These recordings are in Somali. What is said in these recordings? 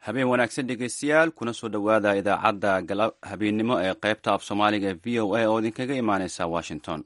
habeen wanaagsan dhegeystayaal kuna soo dhowaada idaacadda habeennimo ee qaybta af soomaaliga ee v o a oo idinkaga imaaneysa washington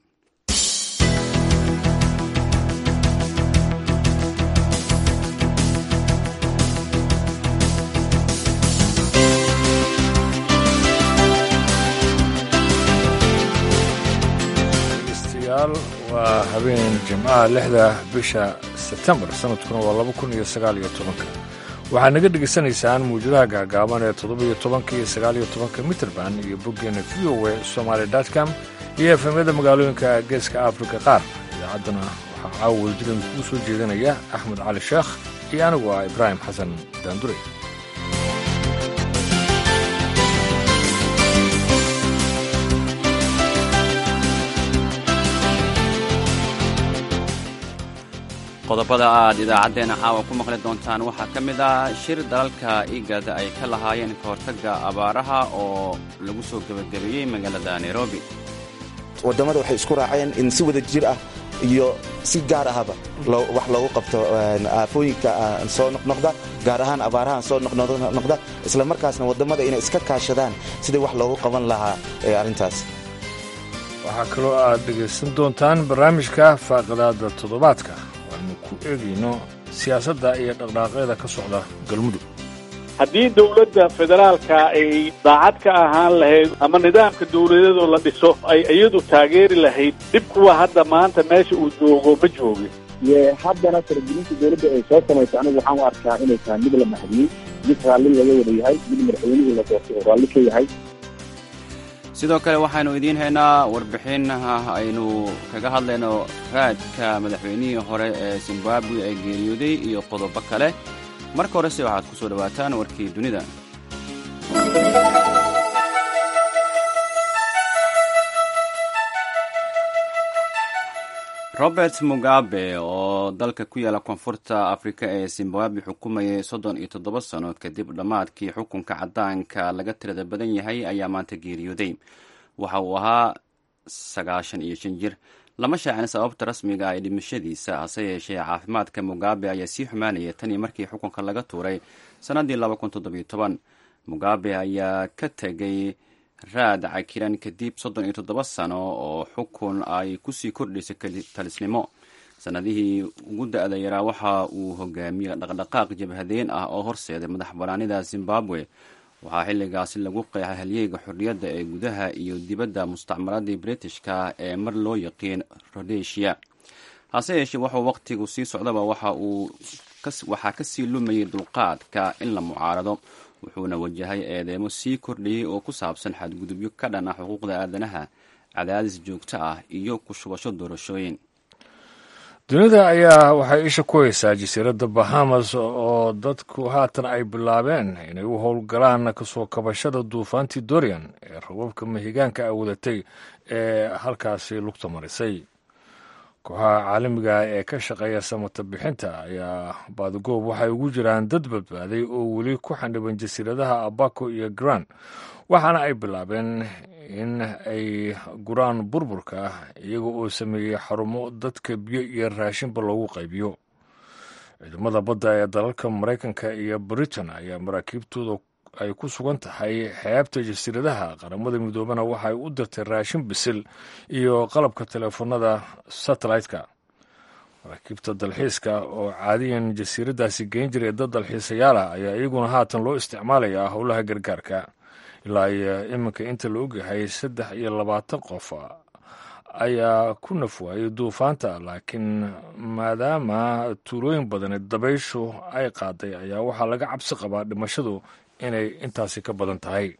degeystayaal waa habeen jimcaha lixda bisha sebtembar sanadkuna waa laba kun iyo sagaal iyo tobanka waxaad naga dhegaysanaysaan muujadaha gaagaaban ee toddobiyo tobanka iyo sagaaliyo tobanka mitrband iyo boggeena v o a somaali com iyo efemyada magaalooyinka geeska afrika qaar idaacaddana waxaa caawa wadajirada kugu soo jeedinaya axmed cali sheekh iyo anigu ah ibraahim xasan daandure qodobada aad idaacaddeenna caawa ku maqli doontaan waxaa ka mid ah shir dalalka igad ay ka lahaayeen ka hortagga abaaraha oo lagu soo gebagabeeyey magaalada nairobi waddamada waxay isku raaceen in si wada jir ah iyo si gaar ahaba wax loogu qabto aafooyinka soo noqnoqda gaar ahaan abaarahan soo noqnoqda isla markaasna waddamada inay iska kaashadaan sidii wax loogu qaban lahaa arrintaas waxaa kaloo aad dhegaysan doontaan barnaamijka faaqidaada toddobaadka waanu ku eegayno siyaasadda iyo dhaqdhaaqyada ka socda galmudug haddii dowladda federaalka ay daacad ka ahaan lahayd ama nidaamka dowladadoo la dhiso ay iyadu taageeri lahayd dhib kuwa hadda maanta meesha uu joogo ma joogin haddana faragelinta dowladda ay soo samayso anigu waxaan u arkaa inay tahay mid la maxdiyey mid raalli laga wada yahay mid madaxweynihii la doortay oo raalli ka yahay sidoo kale waxaynu idiin haynaa warbixin aynu kaga hadlayno raadka madaxweynihii hore ee zimbabwe ee geeriyooday iyo qodobo kale marka horese waxaad ku soo dhowaataan warkii dunida robert mugabe oo dalka ku yaala koonfurta afrika ee zimbabwe xukumayay soddon iyo toddoba sano kadib dhammaadkii xukunka caddaanka laga tirada badan yahay ayaa maanta geeriyooday waxa uu ahaa sagaashan iyo shan jir lama shaacin sababta rasmiga ah ee dhimashadiisa hase yeeshee caafimaadka mugabe ayaa sii xumaanaya tan iyo markii xukunka laga tuuray sannaddii laba kun toddobiyo toban mugabe ayaa ka tegay raad cakiran kadib soddon iyo toddoba sano oo xukun ay kusii kordhaysay talisnimo sannadihii ugu da-da yaraa waxa uu hogaamiyey dhaqdhaqaaq jabhadeen ah oo horseeday madax banaanida zimbabwe waxaa xilligaasi lagu qeexay halyeega xorriyadda ee gudaha iyo dibadda mustacmaradii britishka ee mar loo yaqiin rodesia hase yeeshee waxuu waqtigu sii socdaba waxa uu waxaa kasii lumayay dulqaadka in la mucaarado wuxuuna wajahay eedeemo sii kordhayay oo ku saabsan xadgudubyo ka dhan ah xuquuqda aadanaha cadaadis joogto ah iyo ku shubasho doorashooyin dunida ayaa waxay isha ku haysaa jasiiradda bahamas oo dadku haatan ay bilaabeen inay u howlgalaan kasoo kabashada duufaantii dorian ee rababka mahigaanka a wadatay ee halkaasi lugta marisay kooxaha caalamiga ee ka shaqeeya samata bixinta ayaa baadagoob waxay ugu jiraan dad badbaaday oo weli ku xandhiban jasiiradaha abaco iyo gran waxaana ay bilaabeen in ay guraan burburka iyaga oo sameeyey xarumo dadka biyo iyo raashinba loogu qaybiyo ciidamada badda ee dalalka maraykanka iyo britain ayaa maraakiibtooda ay ku sugan tahay xeebta jasiiradaha qaramada midoobana waxay u dirtay raashin bisil iyo qalabka teleefanada satellite-ka maraakiibta dalxiiska oo caadiyan jasiiradaasi geen jiray dad dalxiisayaala ayaa iyaguna haatan loo isticmaalayaa howlaha gargaarka ilaa iyo iminka inta la ogyahay saddex iyo labaatan qof ayaa ku nafwaayay duufaanta laakiin maadaama tuulooyin badani dabayshu ay qaaday ayaa waxaa laga cabsi qabaa dhimashadu inay intaasi ka badan tahay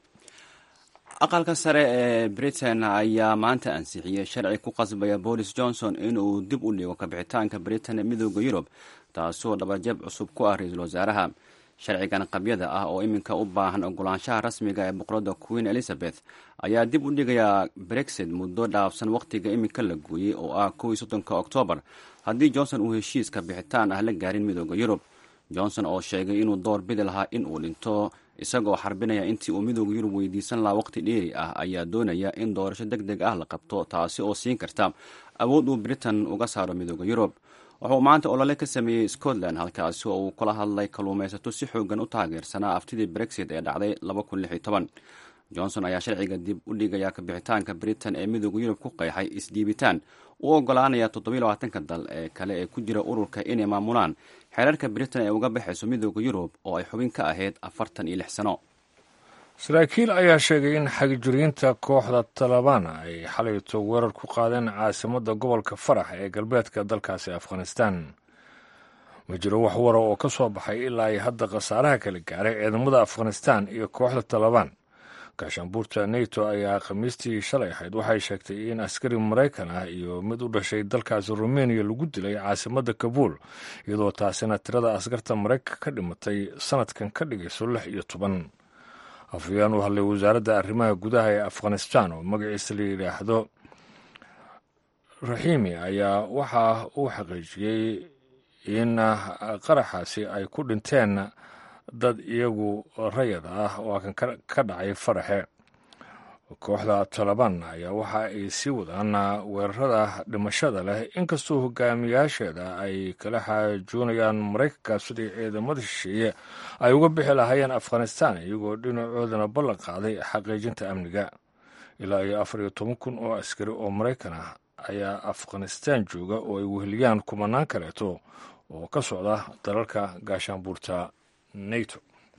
aqalka sare ee britain ayaa maanta ansixiyey sharci ku qasbaya boris johnson inuu dib u dhigo kabixitaanka britain ee midooda yurub taasoo dhabarjab cusub ku ah ra-iisul wasaaraha sharcigan qabyada ah oo iminka u baahan ogolaanshaha rasmiga ee boqoradda queen elizabeth ayaa dib u dhigayaa brexit muddo dhaafsan wakhtiga iminka la gooyey oo ah kow iyo soddonka oktoobar haddii johnson uu heshiiska bixitaan ah la gaarin midooda yurub johnson oo sheegay inuu door bidi lahaa in uu dhinto isagoo xarbinaya intii uu midooda yurub weydiisan lahaa waqti dheeri ah ayaa doonaya in doorasho deg deg ah la qabto taasi oo siin karta awood uu britain uga saaro midooda yurub wuxuu maanta olole ka sameeyey scotland halkaasi oo uu kula hadlay kalluumaysato si xoogan u taageersanaa aftidii brexit ee dhacday johnson ayaa sharciga dib u dhigaya kabixitaanka britain ee midooda yurub ku qeexay isdhiibitaan u ogolaanaya toddobylabaatanka dal ee kale ee ku jira ururka inay maamulaan xeerarka britain ee uga baxayso midooda yurub oo ay xubin ka ahayd afartan iyo lix sano saraakiil ayaa sheegay in xagjiriinta kooxda talabaan ay xalayto weerar ku qaadeen caasimadda gobolka farax ee galbeedka dalkaasi afghanistan ma jiro wax wara oo ka soo baxay ilaa ay hadda khasaaraha kala gaaray ciidamada afghanistan iyo kooxda talabaan gaashaanbuurta neto ayaa khamiistii shalay ahayd waxay sheegtay in askari maraykan ah iyo mid u dhashay dalkaasi rumeniya lagu dilay caasimadda kabuul iyadoo taasina tirada askarta maraykan ka dhimatay sanadkan ka dhigayso lix iyo toban afhayeen u hadlay wasaaradda arrimaha gudaha ee afghanistan oo magaciisa la yidhaahdo raxiimi ayaa waxa uu xaqiijiyey in qaraxaasi ay ku dhinteen dad iyagu rayad ah oo kan ka dhacay faraxe kooxda talabaan ayaa waxa ay sii wadaan weerarada dhimashada leh inkastoo hogaamiyaasheeda ay kala xaajoonayaan maraykanka sidii ciidamada shisheeye ay uga bixi lahaayeen afghanistan iyagoo dhinacoodana ballan qaaday xaqiijinta amniga ilaa iyo afar iyo toban kun oo askari oo maraykan ah ayaa afghanistan jooga oo ay weheliyaan kumanaan kaleeto oo ka socda dalalka gaashaanbuurta nato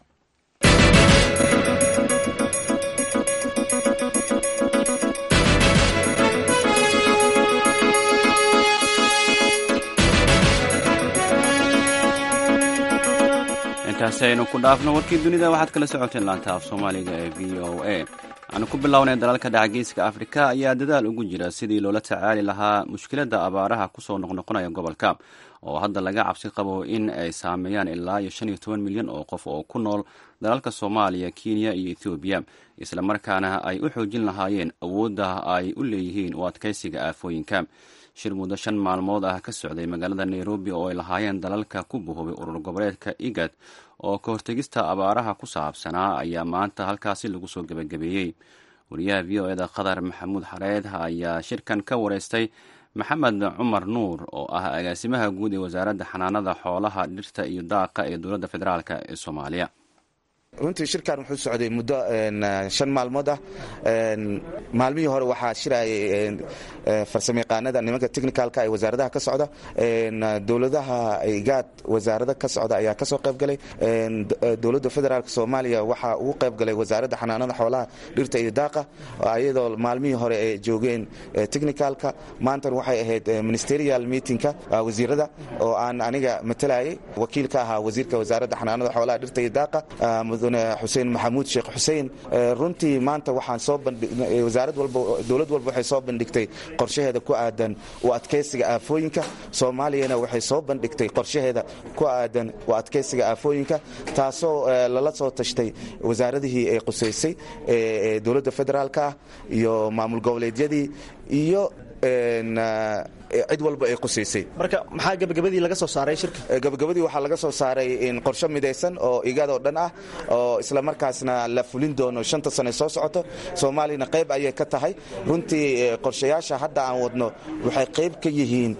intaasi aynu ku dhaafno warkii dunida waxaad kala socoteen laanta af soomaaliga ee v o a aanu ku bilownay dalalka dhacgeyska afrika ayaa dadaal ugu jira sidii loola tacaali lahaa mushkiladda abaaraha kusoo noqnoqonaya gobolka oo hadda laga cabsi qabo in ay saameeyaan ilaa iyo shan iyo toban milyan oo qof oo ku nool dalalka soomaaliya kenya iyo ethoobiya islamarkaana ay u xoojin lahaayeen awoodda ay u leeyihiin u adkaysiga aafooyinka shir muddo shan maalmood ah ka socday magaalada nairobi oo ay lahaayeen dalalka ku buhubay urur goboleedka igad oo ka hortegista abaaraha ku saabsanaa ayaa maanta halkaasi lagu soo gebagabeeyey wariyaha v o eda qatar maxamuud xareed ayaa shirkan ka wareystay maxamed cumar nuur oo ah agaasimaha guud ee wasaaradda xanaanada xoolaha dhirta iyo daaqa ee dowladda federaalk ee soomaaliya runtii shirkan wuxuu socday muddo shan maalmood ah maalmihii hore waxaa shirayay farsamayaqaanada nimanka technicalka ee wasaaradaha ka socda dowladaha igaad wasaarada ka socda ayaa kasoo qaybgalay dowladda federaalk soomaaliya waxaa ugu qaybgalay wasaaradda xanaanada xoolaha dhirta iyo daaqa iyadoo maalmihii hore ay joogeen technicalka maantan waxay ahayd ministerial meetingka wasiirada oo aan aniga matalayay wakiil ka ahaa wasiirka wasaaradda xanaanada xoolaha dhirta iyo daaqa mudane xuseen maxamuud sheekh xuseen runtii maanta waxaan soo wasaarad walba dowlad walba waxay soo bandhigtay qorshaheeda ku aadan u adkaysiga aafooyinka soomaaliyana waxay soo bandhigtay qorshaheeda ku aadan u adkaysiga aafooyinka taasoo lala soo tashtay wasaaradihii ay qusaysay ee dowladda federaalk ah iyo maamul goboleedyadii iyo cid walba ay qusaysay marka maxaa gabagabadii laga soo saaray shirka gabagabadii waxaa laga soo saaray qorshe midaysan oo igaadoo dhan ah oo isla markaasna la fulin doono shanta sane soo socoto soomaaliyana qayb ayay ka tahay runtii qorshayaasha hadda aan wadno waxay qayb ka yihiin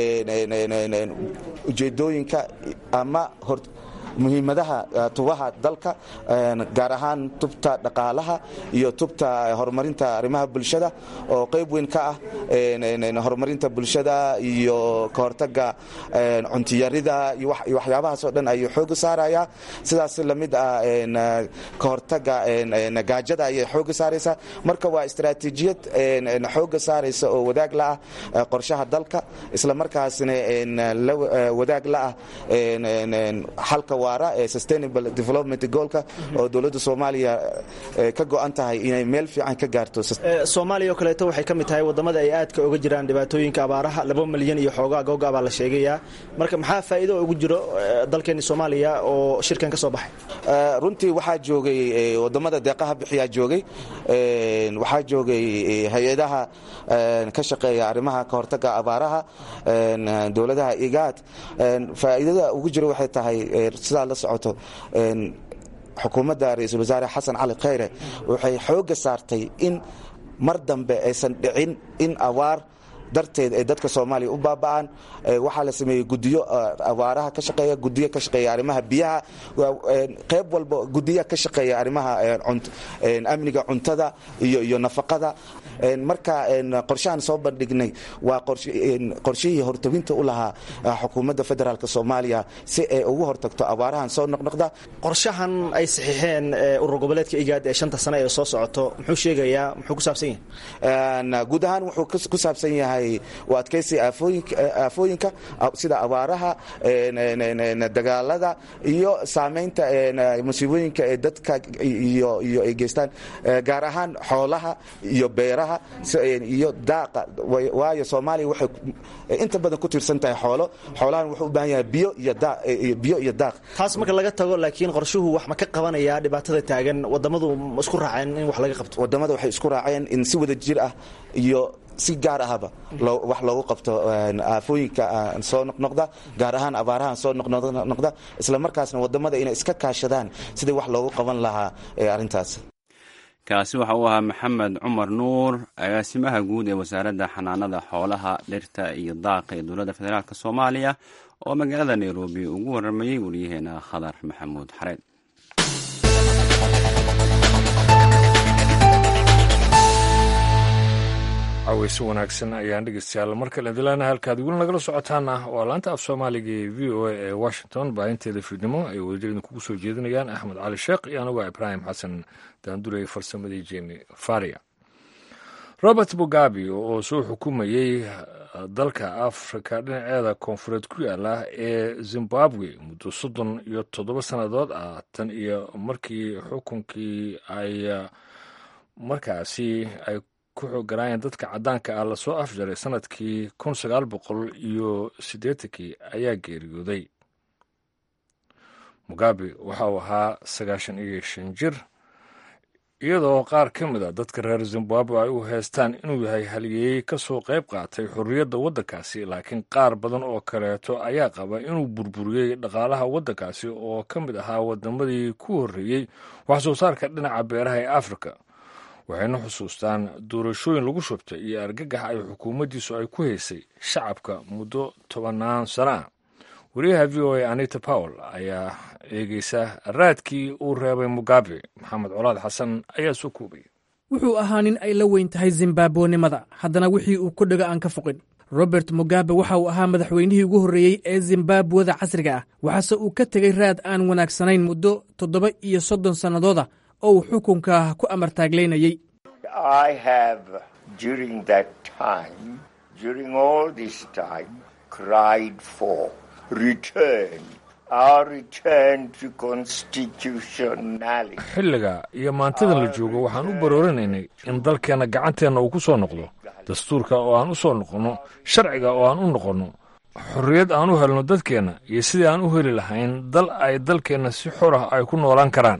ujeedooyinka ama hor muhiimadaha tubaha dalka gaar ahaan tubta dhaqaalaha iyo tubta horumarinta arrimaha bulshada oo qayb weyn ka ah horumarinta bulshada iyo kahortaga cuntiyarida iyo waxyaabahaasoo dhan ayuu xooga saaraya sidaas lamid ah kahortaga gaajada ayay xooga saaraysaa marka waa istaraatiijiyad xooga saaraysa oo wadaag la ah qorshaha dalka isla markaasna wadaag la ah xalka ee sustainable development goolka oo dowladda soomaaliya ka go-an tahay inay meel fiican ka gaarto soomaaliya oo kaleeto waxay ka mid tahay wadamada ay aadka uga jiraan dhibaatooyinka abaaraha laba milyan iyo xoogaa googa baa la sheegayaa marka maxaa faa'iido ugu jiro dalkeeni soomaaliya oo shirkan ka soo baxay runtii waxaa joogay wadamada deeqaha bixiyaa joogay waxaa joogay hay-adaha ka shaqeeya arrimaha ka hortaga abaaraha dowladaha igaad faa'iidada ugu jiro waxay tahay sidaa la socoto xukuumadda ra-iisul wasaare xasan cali khayre waxay xoogga saartay in mar dambe aysan dhicin in awaar darteed ay dadka soomaaliya u baaba'aan waxaa la sameeyey gudiyo abaaraha ka shaqeeya gudiyo ka shaqeeya arrimaha biyaha qayb walba gudiya ka shaqeeya arrimaha amniga cuntada iyo iyo nafaqada marka qorshahan soo bandhignay waa qorshihii hortobinta u lahaa xukuumadda federaalk soomaaliya si ay ugu hortagto abaarahan soo noqnoqda qorshahan ay saxiixeen urur goboleedka igaad ee shanta sane ee soo socoto muxuu sheegayaa muxuu ku saabsan yahay guud ahaan wuxuu ku saabsan yahay u adkaysiga aafooyinka sida abaaraha dagaalada iyo saamaynta musiibooyinka ee dadka iyo iyo ay geystaan gaar ahaan xoolaha iyo beeraha iyo daaqa waayo soomaaliya waxay inta badan ku tiirsan tahay xoolo xoolahan wuxuu u baahan yahay biyo iyo biyo iyo daaq taas marka laga tago laakiin qorshuhu wax ma ka qabanayaa dhibaatada taagan wadamadu ma isku raaceen in wax laga qabto wadamada waxay isku raaceen in si wada jir ah iyo si gaar ahaba wax loogu qabto aafooyinka soo noqnoqda gaar ahaan abaarahan soo noqnoqda isla markaasna wadamada inay iska kaashadaan sidii wax loogu qaban lahaa arrintaas kaasi waxa uu ahaa maxamed cumar nuur agaasimaha guud ee wasaaradda xanaanada xoolaha dhirta iyo daaqa ee dowladda federaalk soomaaliya oo magaalada nairobi ugu waramayey wariyaheena khadar maxamuud xareed caweyse wanaagsan ayaan dhegeystayaal markale dilaana halkaad weli nagala socotaana waa laanta af soomaaliga ee v o a ee washington baahinteeda fiidnimo ay wadajeedin kugu soo jeedinayaan axmed cali sheekh iyo anigoo ibraahim xasan daandurey farsamadii jeni faria robert mugabe oo soo xukumayey dalka afrika dhinaceeda koonfureed ku yaala ee zimbabwe muddo soddon iyo toddoba sannadood ah tan iyo markii xukunkii ay markaasi ay ku xooganaayeen dadka caddaanka ah lasoo afjaray sanadkii kun sagaal boqol iyo siddeetankii ayaa geeriyooday mugabe waxa uu ahaa sagaashan iyo shan jir iyadoo qaar ka mid a dadka reer zimbabwe ay u heestaan inuu yahay haliyeeyey ka soo qayb qaatay xorriyadda waddankaasi laakiin qaar badan oo kaleeto ayaa qaba inuu burburiyey dhaqaalaha waddankaasi oo ka mid ahaa waddamadii ku horreeyey wax soo saarka dhinaca beeraha ee afrika waxayna xusuustaan doorashooyin lagu shubtay iyo argagax ay xukuumaddiisu ay ku haysay shacabka muddo tobannaan sano ah wariyaha v o a anita powell ayaa eegeysa raadkii uu reebay mugabe maxamed colaad xasan ayaa soo koobay wuxuu ahaa nin ay la weyn tahay zimbabwenimada haddana wixii uu ku dhego aan ka foqin robert mugabe waxa uu ahaa madaxweynihii ugu horreeyey ee zimbabweda casriga ah waxaase uu ka tegey raad aan wanaagsanayn muddo toddoba iyo soddon sannadooda oo uu xukunka ku amartaaglaynayey xilliga iyo maantadan la joogo waxaan u baroorinaynay in dalkeenna gacanteenna uu ku soo noqdo dastuurka oo aan u soo noqonno sharciga oo aan u noqonno xorriyad aan u helno dadkeenna iyo sidii aan u heli lahayn dal ay dalkeenna si xor ah ay ku noolaan karaan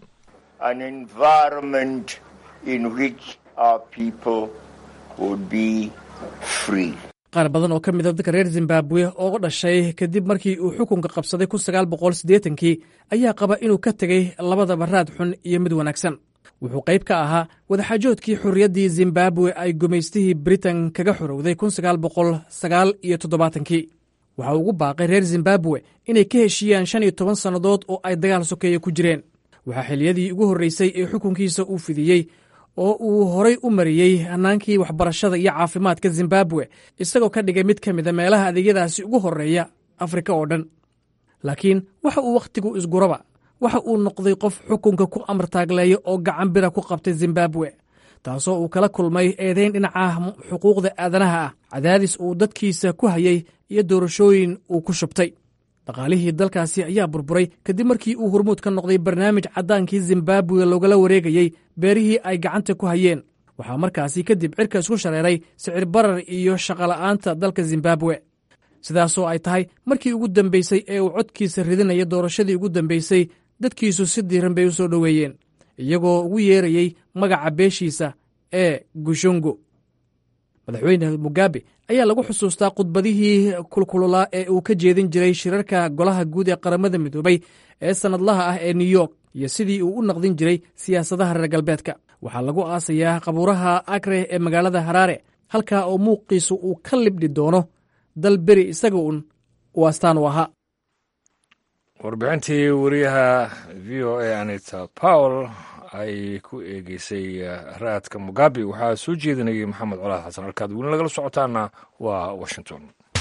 qaar badan oo ka mid a dadka reer zimbabwe oo dhashay kadib markii uu xukunka qabsaday kun sagaal boqol siddeetankii ayaa qaba inuu ka tegey labadaba raad xun iyo mid wanaagsan wuxuu qayb ka ahaa wadaxaajoodkii xorriyaddii zimbabwe ay gumaystihii britain kaga xorowday kun sagaal boqol sagaal iyo toddobaatankii waxa ugu baaqay reer zimbabwe inay ka heshiiyaan shan iyo toban sannadood oo ay dagaal sokeeye ku jireen waxaa xiliyadii ugu horreysay ee xukunkiisa uu fidiyey oo uu horay u mariyey hannaankii waxbarashada iyo caafimaadka zimbabwe isagoo ka dhigay mid ka mida meelaha adeegyadaasi ugu horreeya afrika oo dhan laakiin waxa uu wakhtigu isguraba waxa uu noqday qof xukunka ku amartaagleeya oo gacan bira ku qabtay zimbabwe taasoo uu kala kulmay eedayn dhinaca xuquuqda aadanaha ah cadaadis uu dadkiisa ku hayay iyo doorashooyin uu ku shubtay dhaqaalihii dalkaasi ayaa burburay kadib markii uu hormuud ka noqday barnaamij caddaankii zimbabwe loogala wareegayey beerihii ay gacanta ku hayeen waxaa markaasi kadib cirka isku shareeray sicir barar iyo shaqola'aanta dalka zimbabwe sidaasoo ay tahay markii ugu dambeysay ee uu codkiisa ridinaya doorashadii ugu dambeysay dadkiisu si diiran bay u soo dhoweeyeen iyagoo ugu yeerayey magaca beeshiisa ee gushongo madaxweyne mugabe ayaa lagu xusuustaa khudbadihii kulkululaa ee uu ka jeedin jiray shirarka golaha guud ee qaramada midoobay ee sannadlaha ah ee new york iyo sidii uu u naqdin jiray siyaasadaha reer galbeedka waxaa lagu aasayaa qabuuraha akreh ee magaalada haraare halkaa oo muuqiisu uu ka libdhi doono dal beri isaga uun uu astaan u ahaa warbixintii wariyaha v o a anita powell ay ku eegeysay raadka mugabe waxaa soo jeedinayay maxamed colaad xasan halkaad weli nagala socotaana waa washington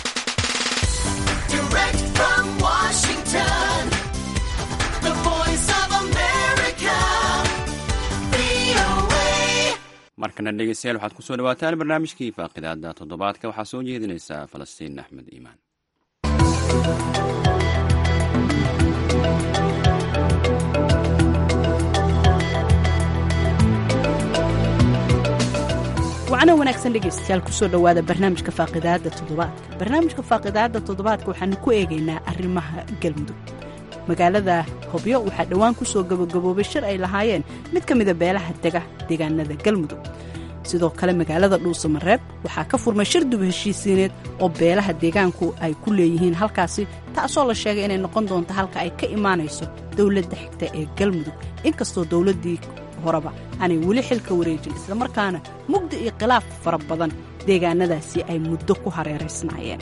markana dhegeystayaal waxaad kusoo dhawaataan barnaamijkii faaqidaada toddobaadka waxaa soo jeedinaysaa falastiin axmed iimaan wacno wanaagsan dhegaystayaal kusoo dhowaada barnaamijka faaqidaadda toddobaadka barnaamijka faaqidaadda toddobaadka waxaanu ku eegaynaa arrimaha galmudug magaalada hobyo waxaa dhowaan ku soo gabagaboobay shir ay lahaayeen mid ka mida beelaha dega deegaanada galmudug sidoo kale magaalada dhuusamareeb waxaa ka furmay shir dub heshiisiineed oo beelaha deegaanku ay ku leeyihiin halkaasi taasoo la sheegay inay noqon doonto halka ay ka imaanayso dowladda xigta ee galmudug inkastoo dowladdii horeba aanay weli xilka wareejin islamarkaana mugdi iyo khilaaf fara badan deegaanadaasi ay muddo ku hareeraysnaayeen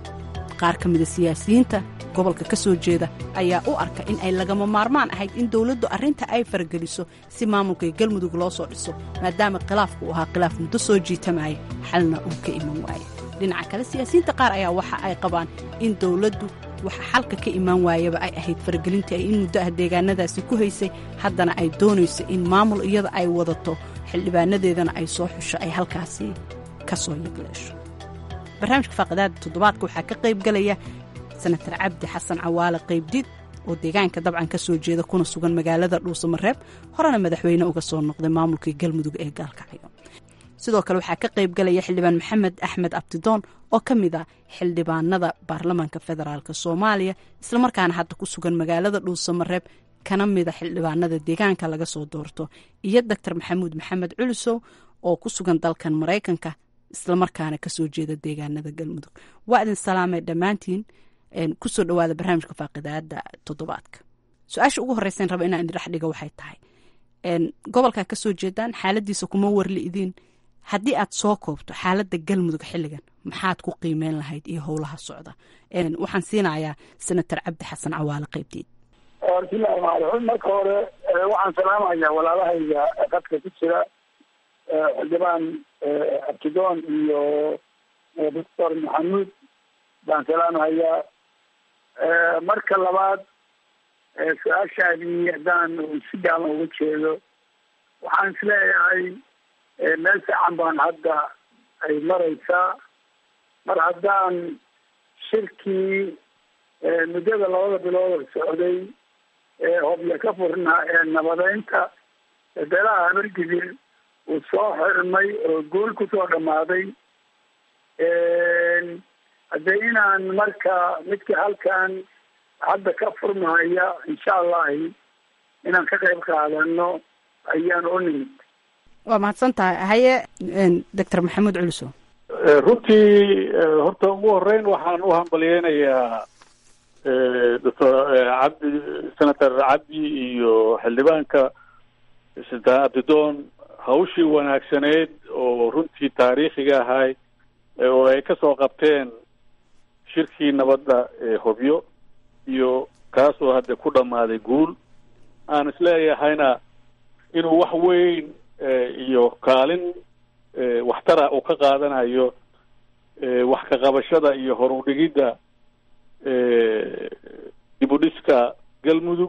qaar ka mida siyaasiyiinta gobolka ka soo jeeda ayaa u arka in ay lagama maarmaan ahayd in dowladdu arrinta ay fargeliso si maamulka galmudug loo soo dhiso maadaama khilaafku uu ahaa khilaaf muddo soo jiitamaya xalna uu ka iman waaye dhinaca kale siyaasiyiinta qaar ayaa waxa ay qabaan in dowladdu waxa xalka ka imaan waayaba ay ahayd faragelintii ay in muddo ah deegaanadaasi ku haysay haddana ay doonayso in maamul iyada ay wadato xildhibaanadeedana ay soo xusho ay halkaasi ka soo yagleesho barnaamijka faaqidaada toddobaadka waxaa ka qayb galaya senatar cabdi xasan cawaale qaybdid oo deegaanka dabcan ka soo jeeda kuna sugan magaalada dhuusamareeb horena madaxweyne uga soo noqday maamulkii galmudug ee gaalkacyo sidoo kale waxaa ka qayb galaya xildhibaan maxamed axmed abdidoon oo ka mid ah xildhibaanada baarlamaanka federaalk soomaaliya islamarkaana hadda ku sugan magaalada dhuusamareeb kana mida xildhibaanada deegaanka laga soo doorto iyo doctor maxamuud maxamed culusow oo ku sugan dalkan maraykanka islamarkaana kasoo jeeda deegaanada galmudug waa idin salaamay dhammaantiin kusoo dhawaada barnaamijka faaqidaada toddobaadka su-aasha ugu horeysan raba inaan idin dhexdhiga waxay tahay gobolkaa kasoo jeedaan xaaladiisa kuma warliidiin haddii aad soo koobto xaalada galmudug xilligan maxaad ku qiimeyn lahayd iyo howlaha socda waxaan siinayaa senator cabdi xasan cawaale qaybteed bismillahi raxmaan raxiim marka hore waxaan salaamayaa walaalahayga qadka ku jira xildhibaan abtidoon iyo doctor maxamuud baan salaamahayaa marka labaad su-aashaadii haddaan si gaaban uga jeedo waxaan isleeyahay meel fiican baan hadda ay maraysaa mar haddaan shirkii muddada labada bilood socday ee hobyo ka furnaa ee nabadeynta beelaha habargidir uu soo xirmay oo guul kusoo dhamaaday haddee inaan marka midka halkan hadda ka furmahaya insha allahi inaan ka qayb qaadano ayaan u nimid waa mahadsan tahay haye doctor maxamuud culuso runtii horta ugu horeyn waxaan u hambalyeynayaa doctor cabdi senator cabdi iyo xildhibaanka sultaan abdidoon hawshii wanaagsaneyd oo runtii taariikhiga ahay oo ay kasoo qabteen shirkii nabadda ee hobyo iyo kaasoo hadda ku dhammaaday guul aan isleeyahayna inuu wax weyn iyo kaalin waxtara uu ka qaadanayo wax ka qabashada iyo horudhigidda dib u dhiska galmudug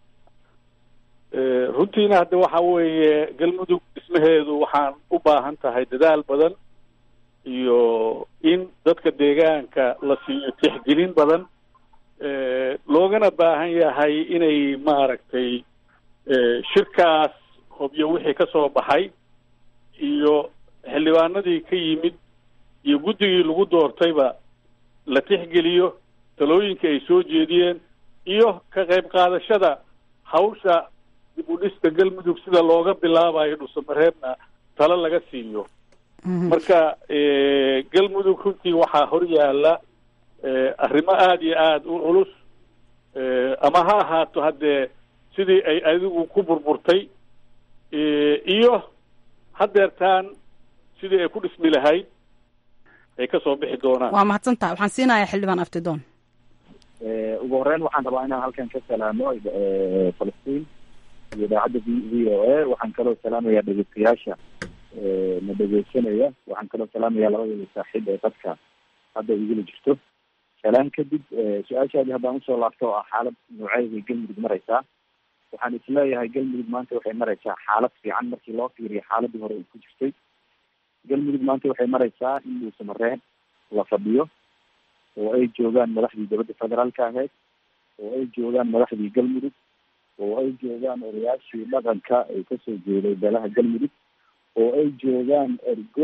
runtiina hadda waxa weeye galmudug dhismaheedu waxaan u baahan tahay dadaal badan iyo in dadka deegaanka la siiyo tixgelin badan loogana baahan yahay inay maaragtay shirkaas hobyo wixii ka soo baxay iyo xildhibaanadii ka yimid iyo guddigii lagu doortayba la tixgeliyo talooyinka ay soo jeediyeen iyo ka qayb qaadashada hawsha dib u dhiska galmudug sida looga bilaabayo dhusamareebna talo laga siiyo marka galmudug runtii waxaa hor yaala arrimo aada iyo aada u culus ama ha ahaato haddee sidii ay adigu ku burburtay iyo hadeertaan sidii ay ku dhismi lahayd ay kasoo bixi doonaan waa mahadsantaha waxaan siinayaa xildhibaan aftidoon ugu horeyn waxaan rabaa inaan halkan ka salaamo falastiin iyo idaacadda v v o a waxaan kaloo salaamayaa dhegeystayaasha na dhegeysanaya waxaan kaloo salaamayaa labadooda saaxiib ee dadka hadda igula jirto salaan kadib su-aashaadii haddaan usoo laabto oo ah xaalad nooceeday galmudug mareysaa waxaan isleeyahay galmudug maanta waxay mareysaa xaalad fiican markii loo fiiriyo xaaladii hore ay ku jirtay galmudug maanta waxay mareysaa in dhuusamareen la fadhiyo oo ay joogaan madaxdii dowladda federaalka ahayd oo ay joogaan madaxdii galmudug oo ay joogaan odayaashii dhaqanka ay kasoo jeeday beelaha galmudug oo ay joogaan ergo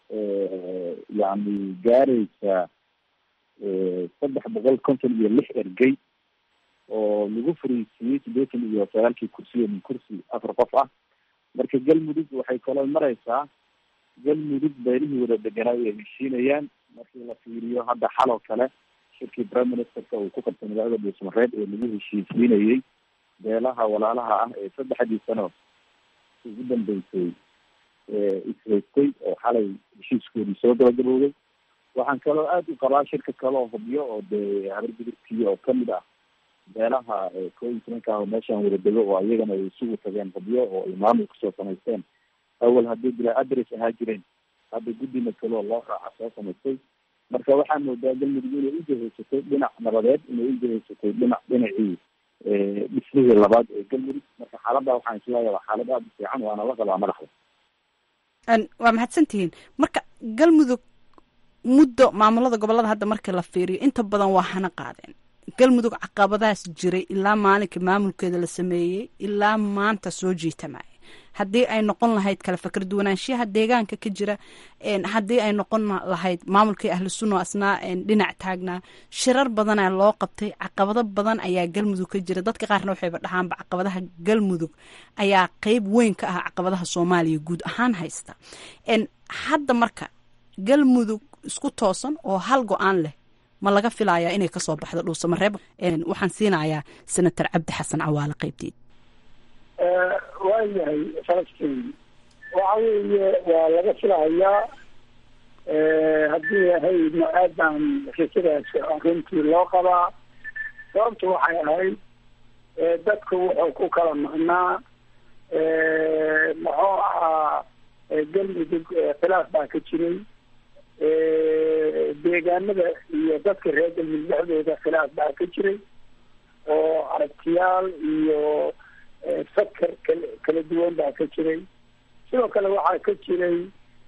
yani gaareysa saddex boqol konton iyo lix ergey oo lagu fariisiiyey siddeetan iyo sagaalkii kursiyo min kursi afar qof ah marka galmudug waxay kaloo mareysaa galmudug beelihii wada deganaa ay heshiinayaan markii la fiiriyo hadda xaloo kale shirkii prime ministerka uu ku qabtay magaalada dhuusmareed ee lagu heshiisiinayey beelaha walaalaha ah ee saddexdii sano ugu dambeysay ishaystay oo xalay heshiiskoodii soo gabagabowday waxaan kaloo aada u qabaa shirka kale oo hubyo oo dee habargudubkii oo kamid ah beelaha koo iyo tobanka ah oo meeshaan wada dego oo iyagana ay isugu tageen hubyo oo ay maamul kusoo samaysteen awal haddii bilaa adres ahaa jireen hadda guddina kaloo loo raaca soo samaystay marka waxaa moodaa galmudug inay ujahaysatay dhinac nabadeed inay ujahaysatay dhinac dhinacii dhismihii labaad ee galmudug marka xaaladda waxaan isleeyahay waa xaalad aada u fiican waana la qabaa madaxda waa mahadsantihiin marka galmudug muddo maamulada gobolada hadda markii la fiiriyo inta badan waa hana qaadeen galmudug caqabadaas jiray ilaa maalinkai maamulkeeda la sameeyey ilaa maanta soo jiitamaya haddii ay noqon lahayd kala fakar duwanaanshiyaha deegaanka ka jira haddii ay noqon lahayd maamulkii ahlu sunna asnaa dhinac taagnaa shirar badana loo qabtay caqabado badan ayaa galmudug ka jira dadka qaarna waxayba dhahaanba caqabadaha galmudug ayaa qeyb weyn ka ah caqabadaha soomaaliya guud ahaan haysta hadda marka galmudug isku toosan oo hal go-aan leh ma laga filayaa inay kasoo baxdo dhuusamareeb waxaan siinayaa senator cabdi xasan cawaale qeybteed waayahay falastiin waxa weeye waa laga filahayaa haddii ahaydna aad baan rajadaas runtii loo qabaa sababtu waxay ahayd dadku wuxuu ku kala maqnaa muxuu ahaa galmudug khilaaf baa ka jiray deegaanada iyo dadka reer galmudug dhexdooda khilaaf baa ka jiray oo aragtiyaal iyo fakar kala kala duwan baa ka jiray sidoo kale waxaa ka jiray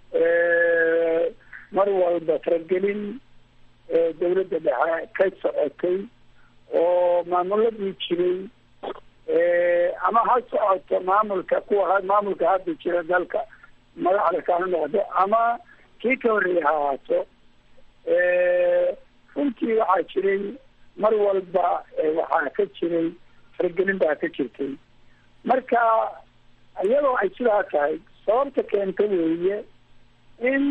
mar walba faragelin dawladda dhexe ka socotay oo maamuladii jiray ama ha socoto maamulka kuwa maamulka hadda jira dalka madaxda kana noqdo ama kii ka horreeya ha ahaato runtii waxaa jiray mar walba waxaa ka jiray faragelin baa ka jirtay marka iyadoo ay sidaa tahay sababta keenta weeye in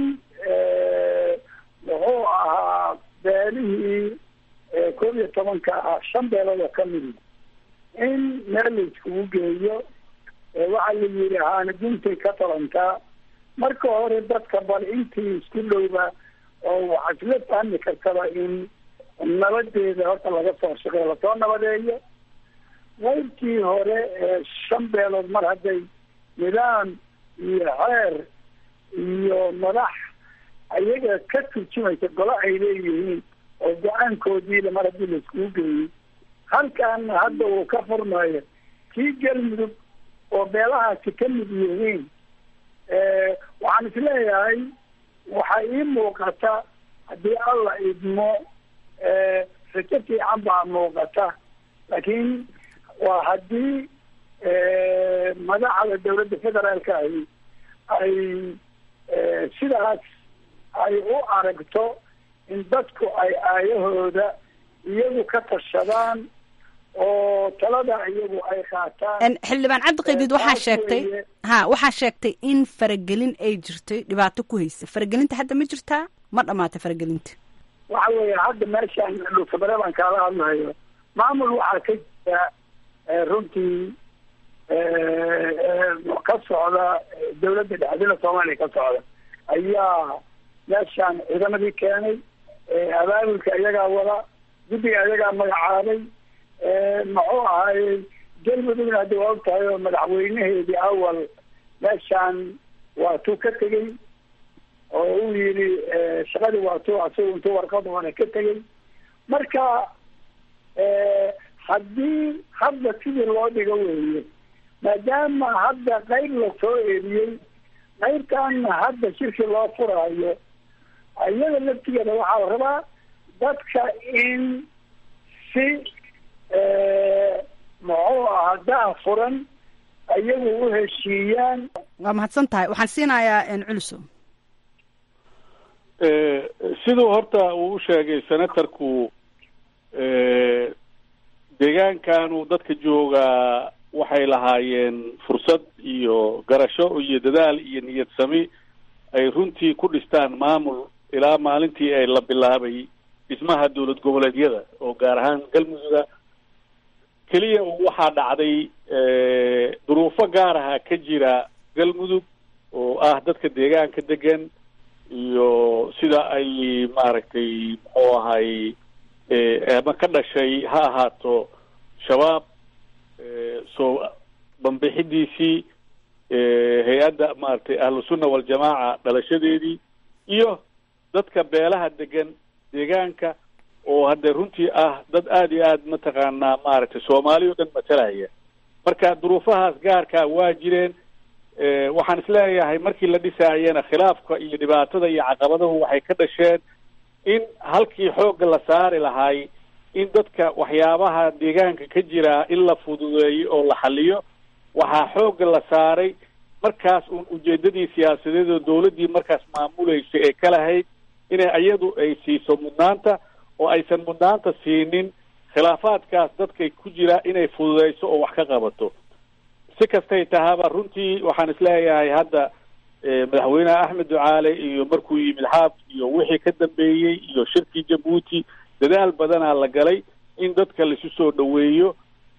muxuu ahaa beelihii koob iyo tobanka ah shan beelood oo kamidi in meel la iskugu geeyo waxaa la yidhi haana guntay ka talantaa marka hore dadka bal intii isku dhowba oo waxaa isla fahmi kartaba in nabadeeda horta laga soo shaqeyo lasoo nabadeeyo qaybtii hore ee shan beelood mar hadday nidaam iyo xeer iyo madax ayaga ka turjumaysa golo ay leeyihiin oo go-aankoodiila mar haddii laiskugu geeyey halkaana hadda uu ka furmayo kii galmudug oo beelahaasi ka mid yihiin waxaan isleeyahay waxaa ii muuqata haddii alla idmo rajo fiican baa muuqata laakiin waa haddii madaxda dawladda federaalka ahi ay sidaas ay u aragto in dadku ay aayahooda iyagu ka tashadaan oo talada iyagu ay qaataan xildhibaan cabdi qaydiid waxaa sheegtay ha waxaa sheegtay in faragelin ay jirtay dhibaato ku haysa faragelinta hadda ma jirtaa ma dhamaata faragelinta waxa weeye hadda meeshaan dhuusabare baan kaala hadlayo maamul waxaa ka jira runtii ka socda dawladda dhexdina soomaaliya ka socda ayaa meeshaan ciidamadii keenay abaabulka iyagaa wada guddiga iyagaa magacaabay muxuu ahaayey galmudugna haddi waa og tahay oo madaxweynaheedii awal meeshaan waa tuu ka tegey oo uu yidhi shaqadii waa tu asagu intuu warqad hore ka tegey marka haddii hadda sidii loo dhigo weeye maadaama hadda qayb lasoo eriyey qaybtaana hadda shirki loo furaayo iyada laftigeeda waxaa la rabaa dadka in si muxuu ahaa daa furan iyagu u heshiiyaan waa mahadsan tahay waxaan siinayaa culuso siduu horta uu u sheegay senatorku deegaankanu dadka joogaa waxay lahaayeen fursad iyo garasho iyo dadaal iyo niyad sami ay runtii ku dhistaan maamul ilaa maalintii ay la bilaabay dhismaha dowlad goboleedyada oo gaar ahaan galmudugga keliya waxaa dhacday duruufo gaar aha ka jira galmudug oo ah dadka deegaanka degan iyo sida ay maaragtay muxuu ahay ama ka dhashay ha ahaato shabaab soo banbixidiisii hay-adda maaragtay ahlusunna waljamaaca dhalashadeedii iyo dadka beelaha degan deegaanka oo hadde runtii ah dad aada iyo aad mataqaanaa maaragtay soomaali o dhan matalaya marka duruufahaas gaarkaa waa jireen waxaan isleeyahay markii la dhisaayena khilaafka iyo dhibaatada iyo caqabadahu waxay ka dhasheen in halkii xoogga la saari lahay in dadka waxyaabaha deegaanka ka jira in la fududeeyo oo la xaliyo waxaa xoogga la saaray markaas uun ujeedadii siyaasadeed oo dawladdii markaas maamulaysa ee ka lahayd inay iyadu ay siiso mudnaanta oo aysan mudnaanta siinin khilaafaadkaas dadkay ku jira inay fududeyso oo wax ka qabato si kastay tahaba runtii waxaan isleeyahay hadda madaxweyneha axmed ducaale iyo markuu yimid xaab iyo wixii ka dambeeyey iyo shirkii jabuuti dadaal badanaa la galay in dadka laisu soo dhoweeyo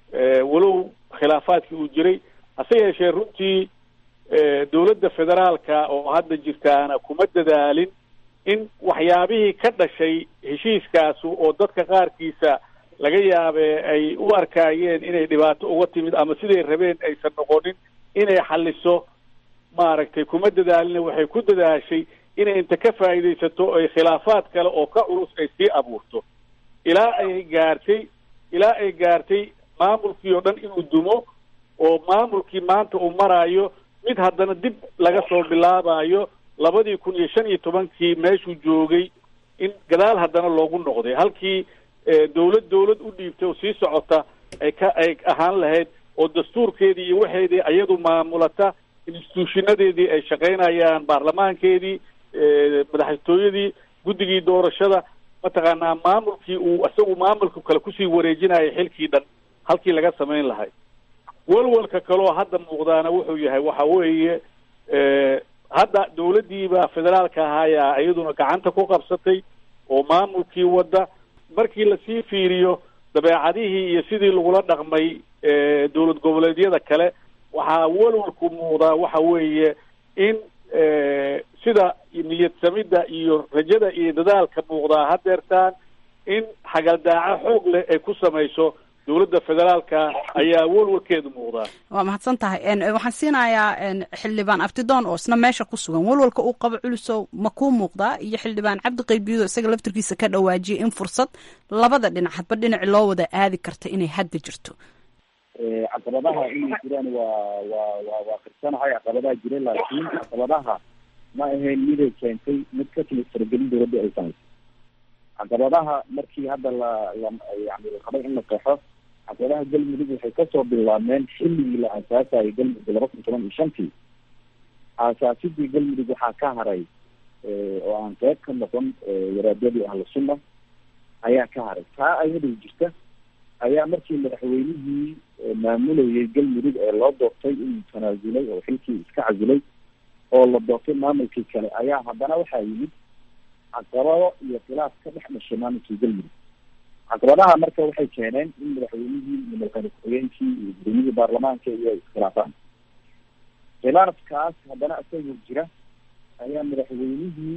walow khilaafaadkii uu jiray hase yeeshee runtii dowladda federaalka oo hadda jirtaana kuma dadaalin in waxyaabihii ka dhashay heshiiskaasu oo dadka qaarkiisa laga yaabe ay u arkaayeen inay dhibaato uga timid ama siday rabeen aysan noqonin inay xaliso maaragtay kuma dadaalina waxay ku dadaashay inay inta ka faa'iidaysato ay khilaafaad kale oo ka culus ay sii abuurto ilaa ay gaartay ilaa ay gaartay maamulkii oo dhan inuu dumo oo maamulkii maanta uu maraayo mid haddana dib laga soo bilaabayo labadii kun iyo shan iyo tobankii meeshuu joogay in gadaal haddana loogu noqday halkii dawlad dawlad u dhiibtay oo sii socota ay ka ay ahaan lahayd oo dastuurkeedii iyo waxeedii iyadu maamulata instituushinadeedii ay shaqaynayaan baarlamaankeedii madaxtooyadii guddigii doorashada mataqaanaa maamulkii uu isagu maamulka kale kusii wareejinayay xilkii dhan halkii laga samayn lahay walwalka kaloo hadda muuqdaana wuxuu yahay waxa weeye hadda dawladdiiba federaalka ahaayaa iyaduna gacanta ku qabsatay oo maamulkii wadda markii lasii fiiriyo dabeecadihii iyo sidii lagula dhaqmay dowlad goboleedyada kale waxaa walwalku muuqdaa waxa weeye in sida niyad samidda iyo rajada iyo dadaalka muuqdaa hadeertaan in xagaldaaco xoog leh ay ku samayso dowladda federaalka ayaa walwalkeedu muuqdaa waa mahadsan tahay waxaan siinayaa xildhibaan abtidoon oo isna meesha ku sugan walwalka uu qabo culusow ma kuu muuqdaa iyo xildhibaan cabdi qaybiyodo isaga laftirkiisa ka dhawaajiyay in fursad labada dhinac hadba dhinaci loo wada aadi karta inay hadda jirto caqabadaha inay jiraan waa waa waa waa qirsanahay caqabadaha jira laakiin caqabadaha ma ahayn miday keentay mid ka timid faragelin dowladda ay samayso caqabadaha markii hadda la la yani la qabay in la qeexo caqabadaha galmudug waxay kasoo bilaabmeen xilligii la aasaasayay galmudug laba kun toban iyo shantii aasaasidii galmudug waxaa ka haray oo aan qeyb ka noqon waraadadii ahlu sunna ayaa ka haray taa ayadoo jirta ayaa markii madaxweynihii maamulayay galmudug ee loo doortay inuu tanaasulay oo xilkii iska casilay oo la doortay maamulkii kale ayaa haddana waxaa yimid caqabado iyo khilaaf ka dhex dhashay maamulkii galmudug caqabadaha marka waxay keeneen in madaxweynihii iyo madaxweyne ku-xigeenkii iyo gudoomiyihii baarlamaanka iyo ay iskhilaafaan khilaafkaas haddana isagoo jira ayaa madaxweynihii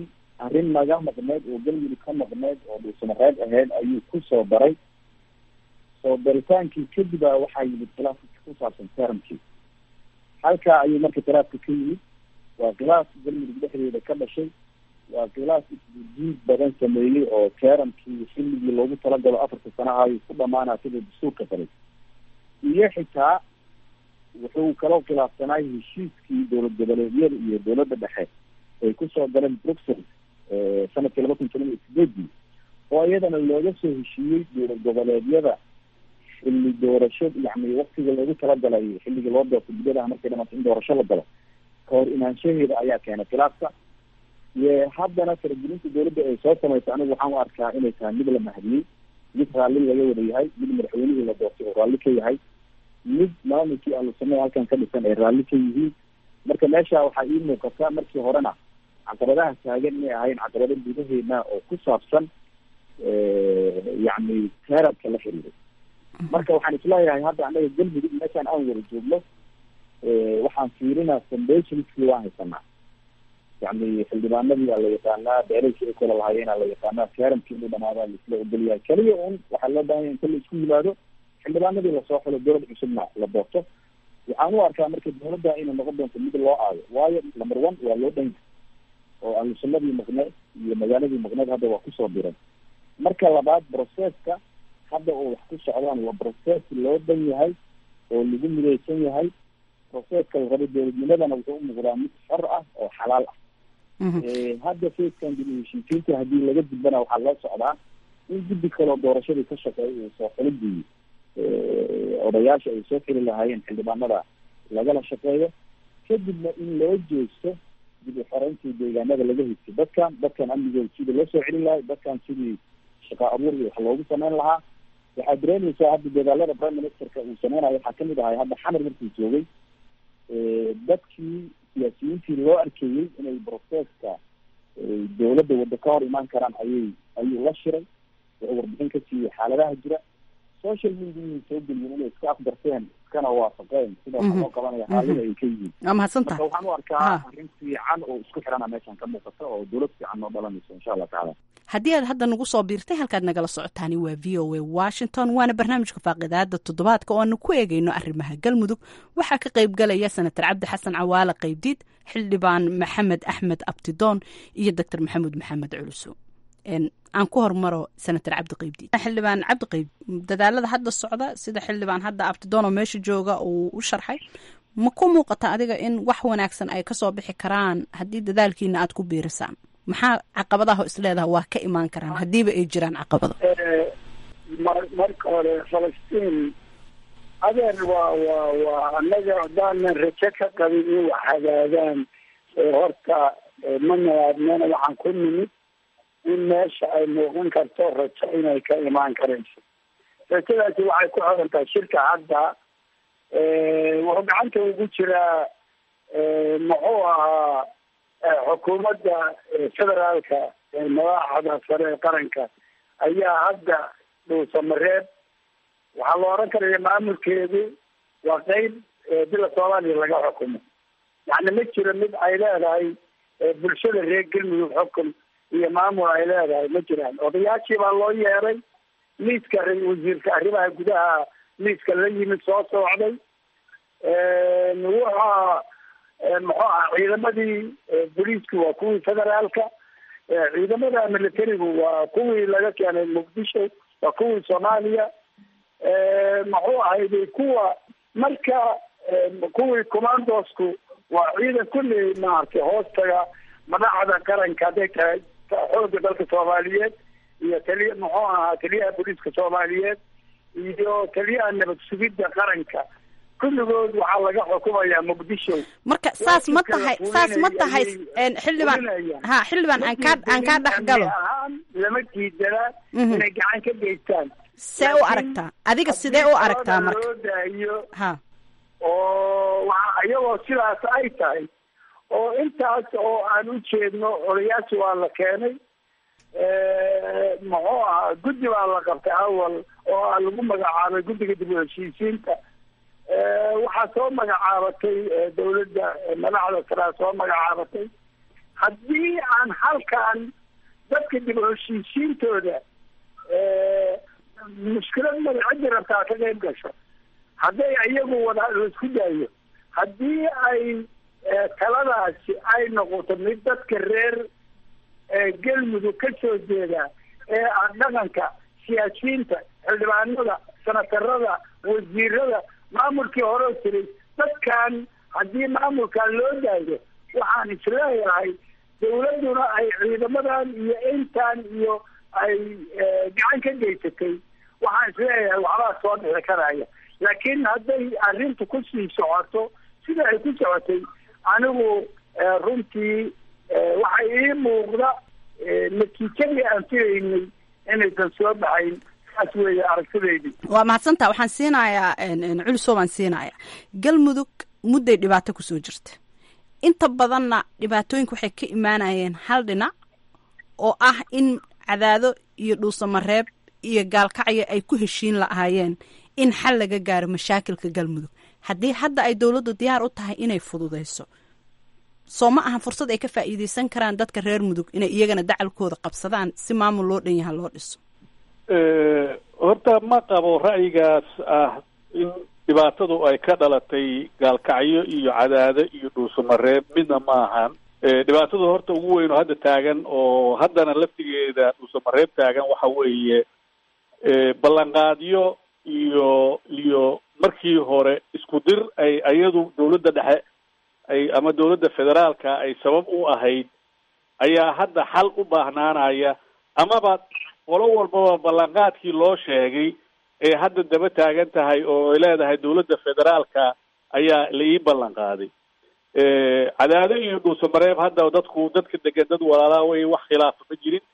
arrin naga maqneed oo galmudug ka maqneed oo dhuusamareed ahayd ayuu ku soo daray soo daritaankii kadib a waxaa yimid khilaafka ku saabsan teramkii halkaa ayuu marka khilaafka ka yimid waa khilaaf galmudug dhexdeeda ka dhashay waa khilaaf isdiid badan sameeyey oo teramkii xilligii loogu talagalo afarta sanaha ayuu ku dhamaanaa sida dastuurka falay iyo xitaa wuxuu kaloo khilaafsanaay heshiiskii dowlad goboleedyada iyo dowladda dhexe ay kusoo galeen bruxelles sanadkii laba kun toban iyo sideedii oo iyadana looga soo heshiiyey dowlad goboleedyada xilli doorasho yani waktiga loogu talagalay xilligii loo doorto guddadaha markay dhamato in doorasho la galo kahor inaanshaheeda ayaa keenay khilaafka iyo haddana faragelinta dowladda ay soo samaysa anigu waxaan u arkaa inay tahay mid la mahadiyey mid raalli laga wada yahay mid madaxweynihii la doortay oo raalli ka yahay mid maamulkii ahlusunna halkan ka dhisan ay raalli ka yihiin marka meesha waxaa ii muuqata markii horena caqabadaha taagan inay ahayn caqabado gudaheena oo ku saabsan yacni teerabka la xiriiray marka waxaan isleeyahay hadda anaga galmudug meeshaan aan wada joogno waxaan fiirinaa foundationskii waan haysanaa yani xildhibaanadii aa la yaqaanaa beeralkii ay kula lahaayeen aa la yaqaanaa teeramkii inuu dhamaadaa laisla ogolyahay keliya un waxaa loo baahan ya inta la isku yimaado xildhibaanadii lasoo xulo dowlad cusubna la doorto waxaan u arkaa marka dowladda inay noqon doonto mid loo aayo waayo number one waa loo dhan yahay oo ahlusunnadii maqneed iyo magaaladii maqneed hadda waa kusoo diray marka labaad processka hadda oo wax ku socdaan waa process loo dhan yahay oo lagu midaysan yahay processka la rabo dowladnimadana wuxuu u muuqdaa mid xor ah oo xalaal ah hadda facekan dib u heshiisiinta haddii laga gudbana waxaa loo socdaa in guddi kaloo doorashadii ka shaqeeya uu soo xilidii odayaasha ay soo xili lahaayeen xildhibaanada lagala shaqeeyo kadibna in loo jeesto dib u xoreyntii deegaanada laga higtay dadkan dadkan amnigooda sidii loo soo celin lahay dadkan sidii shaqa abuur iyo wax loogu sameyn lahaa waxaad dareemaysaa hadda dadaalada prime ministerka uu sameynayo waxaa kamid ahay hadda xamar markuu joogay dadkii siyaasiyiintii loo arkeeyey inay processka dowladda waddo ka hor imaan karaan ayay ayuu la shiray wuxuu warbixin ka siiyey xaaladaha jira social media soo geliyen inay iska afdarteen iskana waafaqeen sida waxa loo qabanaya xaalada ay ka yihiin waa mahadsantaha marka waxaan u arkaa arrin fiican oo isku xirana meeshan ka muuqata oo dowlad fiican noo dhalanayso insha allah tacaala haddii aad hadda nagu soo biirtay halkaad nagala socotaani waa v o a washington waana barnaamijka faaqidaada toddobaadka oo aanu ku eegeyno arrimaha galmudug waxaa ka qayb galaya senator cabdi xasan cawaale qaybdiid xildhibaan maxamed axmed abtidoon iyo doctor maxamuud maxamed culuso aan ku hormaro senator cabdi qaybdiid xildhibaan cabdi qayb dadaalada hadda socda sida xildhibaan hadda abtidoon oo meesha jooga uu u sharxay ma ku muuqata adiga in wax wanaagsan ay kasoo bixi karaan haddii dadaalkiina aad ku biirisaan maxaa caqabadaha isleedaha waa ka imaan karaan haddiiba ay jiraan caqabado marka hore falastiin adeer waa waa waa annaga haddaanan rajo ka qabin in wax hagaagaan horta ma nawaadnana waxaan ku nimid in meesha ay muuqan karto rajo inay ka imaan karayso rajadaasi waxay ku xiran tahay shirka hadda wuxuu gacanta ugu jiraa muxuu ahaa xukuumadda federaalka madaxda sare ee qaranka ayaa hadda dhuusamareeb waxaa la oran karaya maamulkeedu waa qeyb bila soomaaliya laga xukumo yani ma jiro mid ay leedahay bulshada reer galmudug xukun iyo maamul ay leedahay ma jiraan odayaashii baa loo yeeray liiska wasiirka arrimaha gudaha liiska la yimid soo socday wuxa muxuu aha ciidamadii booliisku waa kuwii federaalka ciidamada militarigu waa kuwii laga keenay muqdisho waa kuwii soomaaliya muxuu ahayday kuwa marka kuwii commandosku waa ciidan kulli maaragtay hoostaga madaxda qaranka hadday tahay xooga dalka soomaaliyeed iyo taliya muxuu ahaa taliyaha booliiska soomaaliyeed iyo taliyaha nabad sugidda qaranka kulligood waxaa laga xukumayaa muqdisho marka saas ma tahay saas ma tahay xildhibaan ha xildhibaan aan kaa aan kaa dhex galo ahaan lama diidana inay gacan ka geystaan see u aragtaa adiga sidee u aragtaa marka loo daayo ha oo waa iyagoo sidaas ay tahay oo intaas oo aan u jeedno odayaasha waa la keenay muxuu ahaa guddi baa la qabtay awal oo aa lagu magacaabay guddiga dib u heshiisiinta waxaa soo magacaabatay dawladda madaxda saraa soo magacaabatay haddii aan halkan dadka dib u heshiisiintooda mushkilad mada ciddi rabtaa ka qayb gasho hadday iyagu wada laisku daayo haddii ay taladaasi ay noqoto mid dadka reer galmudug ka soo jeeda ee aan dhaqanka siyaasiyiinta xildhibaanada senatarada wasiirada maamulkii horeo jiray dadkan haddii maamulkan loo daayo waxaan isleeyahay dawladduna ay ciidamadan iyo intan iyo ay gacan ka geysatay waxaan isleeyahay waxbaa soo dhixi karaya laakiin hadday arrintu kusii socoto sida ay ku socotay anigu runtii waxay ii muuqda natiijadii aan filaynay inaysan soo baxayn saas weeye aragtidaydii waa mahadsantaa waxaan siinayaa culiso baan siinayaa galmudug mudday dhibaato kusoo jirta inta badanna dhibaatooyinka waxay ka imaanayeen hal dhinac oo ah in cadaado iyo dhuusamareeb iyo gaalkacyo ay ku heshiin lahaayeen in xal laga gaaro mashaakilka galmudug haddii hadda ay dowladdu diyaar u tahay inay fududayso soo ma ahan fursad ay ka faa'iideysan karaan dadka reer mudug inay iyagana dacalkooda qabsadaan si maamul loo dhan yaha loo dhiso horta ma qabo ra'yigaas ah in dhibaatadu ay ka dhalatay gaalkacyo iyo cadaado iyo dhuusamareeb midna ma ahan dhibaatada horta ugu weyn oo hadda taagan oo haddana laftigeeda dhuusamareeb taagan waxa weeye ballanqaadyo iyo iyo markii hore isku dir ay ayadu dawladda dhexe ay ama dawladda federaalka ay sabab u ahayd ayaa hadda xal u baahnaanaya amaba qolo walbaba ballanqaadkii loo sheegay ee hadda daba taagan tahay oo ay leedahay dawladda federaalka ayaa la ii ballan qaaday cadaado iyo dhuusamareeb hadda dadku dadka degan dad walaalaa wey wax khilaafa ma jirin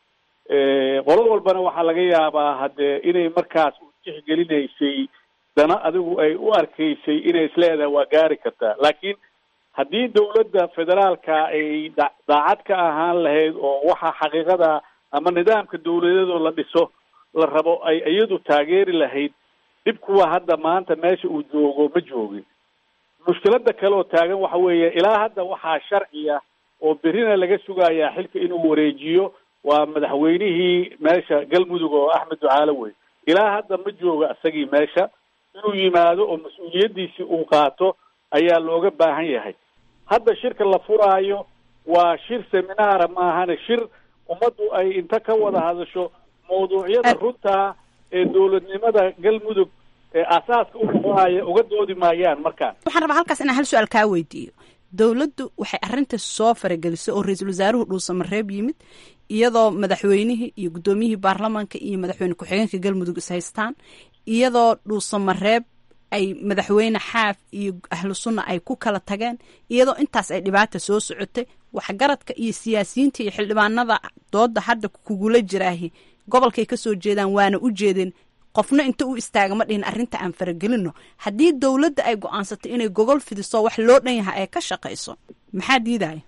qolo walbana waxaa laga yaabaa haddee inay markaas u tixgelinaysay dana adigu ay u arkaysay inay isleedahay waa gaari kartaa laakiin haddii dawladda federaalka ay da daacad ka ahaan lahayd oo waxa xaqiiqada ama nidaamka dawladeedoo la dhiso la rabo ay iyadu taageeri lahayd dhib kuwa hadda maanta meesha uu joogo ma joogin mushkilada kale oo taagan waxa weeye ilaa hadda waxaa sharciya oo berrina laga sugayaa xilka inuu wareejiyo waa madaxweynihii meesha galmudug oo axmed ducaale wey ilaa hadda ma jooga isagii meesha inuu yimaado oo mas-uuliyaddiisii uu qaato ayaa looga baahan yahay hadda shirka la furaayo waa shir seminaara maahane shir ummaddu ay inta ka wada hadasho mawduucyada runtaa ee dowladnimada galmudug ee asaaska u noqonaya uga doodi maayaan markaan waxaan rabaa halkaas inaan hal su-aal kaa weydiiyo dowladdu waxay arrinta soo faragelisay oo ra-iisul wasaaruhu dhuusamareeb yimid iyadoo madaxweynihii iyo guddoomiyihii baarlamaanka iyo madaxweyne ku-xigeenka galmudug is haystaan iyadoo dhuusamareeb ay madaxweyne xaaf iyo ahlu sunna ay ku kala tageen iyadoo intaas ay dhibaata soo socotay waxgaradka iyo siyaasiyiinta iyo xildhibaanada dooda hadda kugula jiraahi gobolkay kasoo jeedaan waana u jeedeen qofna inta u istaaga ma dhihin arrinta aan faragelino haddii dowladda ay go-aansatay inay gogol fidiso wax loo dhan yahay ay ka shaqayso maxaa diidaya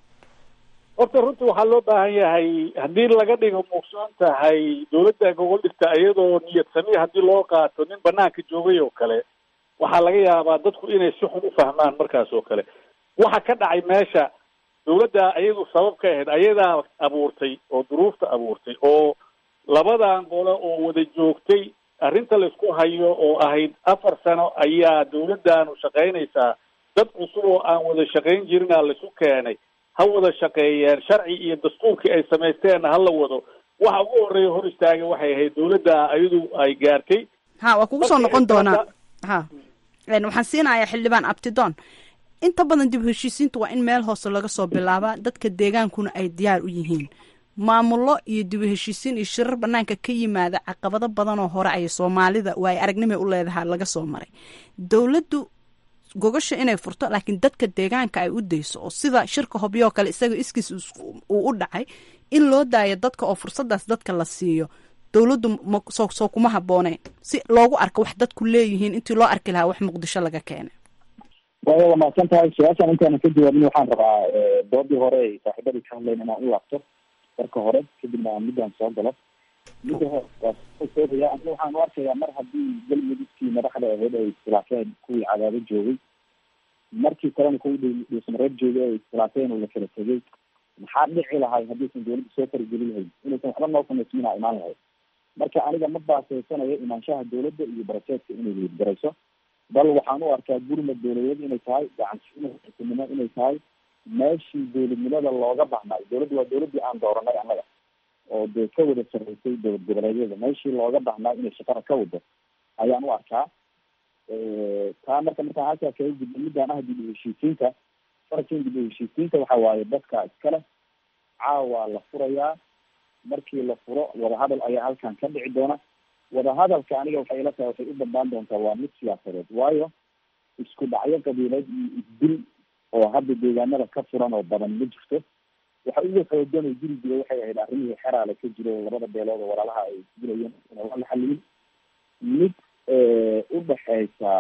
horta runtii waxaa loo baahan yahay haddii laga dhigo muugsoon tahay dawladda gogol dhigta iyadoo niyad sami haddii loo qaato nin banaanka joogay oo kale waxaa laga yaabaa dadku inay si xun u fahmaan markaas oo kale waxa ka dhacay meesha dawladda iyadu sabab ka ahayd ayadaa abuurtay oo duruufta abuurtay oo labadan qole oo wada joogtay arrinta laysku hayo oo ahayd afar sano ayaa dawladdaanu shaqaynaysaa dad cusub oo aan wada shaqayn jirina laisu keenay ha wada shaqeeyeen sharci iyo dastuurkii ay samaysteenna ha la wado waxa ugu horreeya hor istaaga waxay ahayd dawladda iyadu ay gaartay ha waa kugu soo noqon doonaa ha waxaan siinayaa xildhibaan abtidoon inta badan dib heshiisiinta waa in meel hoose laga soo bilaabaa dadka deegaankuna ay diyaar u yihiin maamullo iyo dib heshiisiin iyo shirar banaanka ka yimaada caqabado badanoo hore ay soomaalida waa ay aragnimay u leedahaa laga soo maray dowladdu gogasha inay furto laakiin dadka deegaanka ay u dayso oo sida shirka hobyoo kale isaga iskiis uu u dhacay in loo daayo dadka oo fursadaas dadka la siiyo dowladdu soo kuma habbooneen si loogu arko wax dadku leeyihiin intii loo arki lahaa wax muqdisho laga keenay waaya waa mahadsan tahay su-aashaan intaana ka jawaabin waxaan rabaa doodii hore ay saaxiibadii ka hadlayn inaan u laabto marka hore kadibna aan midaan soo galo midda hore waasoodaya aniga waxaan u arkayaa mar haddii galmudugkii madaxda ahayd ay iskhilaafeen kuwii cadaado joogay markii kalena kuwii dhuusamareeb joogay ay iskhilaafeen oo la kala tegay maxaa dhici lahay haddiisan dawladda soo fargeli lahayn inaysan waxba noo samaysiinaa imaan lahayd marka aniga ma baaseysanayo imaanshaha dawladda iyo baraseedka inay liidgarayso bal waxaan u arkaa gurmad dawladeed inay tahay gacansiinimo inay tahay meeshii dawladnimada looga baxnay dawladda waa dawladdii aan dooranay annaga oo dee ka wada sarreysay dowlad goboleedyada meeshii looga baxnaa inay shaqada ka wado ayaan u arkaa taa marka markaan halkaa kaga gudbo midaan ah dib u heshiisiinta farkin dib u heshiisiinta waxa waaye dadka iskale caawa la furayaa markii la furo wadahadal ayaa halkan ka dhici doona wadahadalka aniga waxay ila tahay waxay u bandaan doontaa waa mid siyaasadeed waayo isku dhacyo qabiileed iyo isdil oo hadda deegaanada ka furan oo badan ma jirto waxa ugu xoogan oo jiri jira waxay ahayd arrimihii xeraale ka jiro labada beelood oo walaalaha ay dilayeen ina waa la xaliyin mid u dhexeysa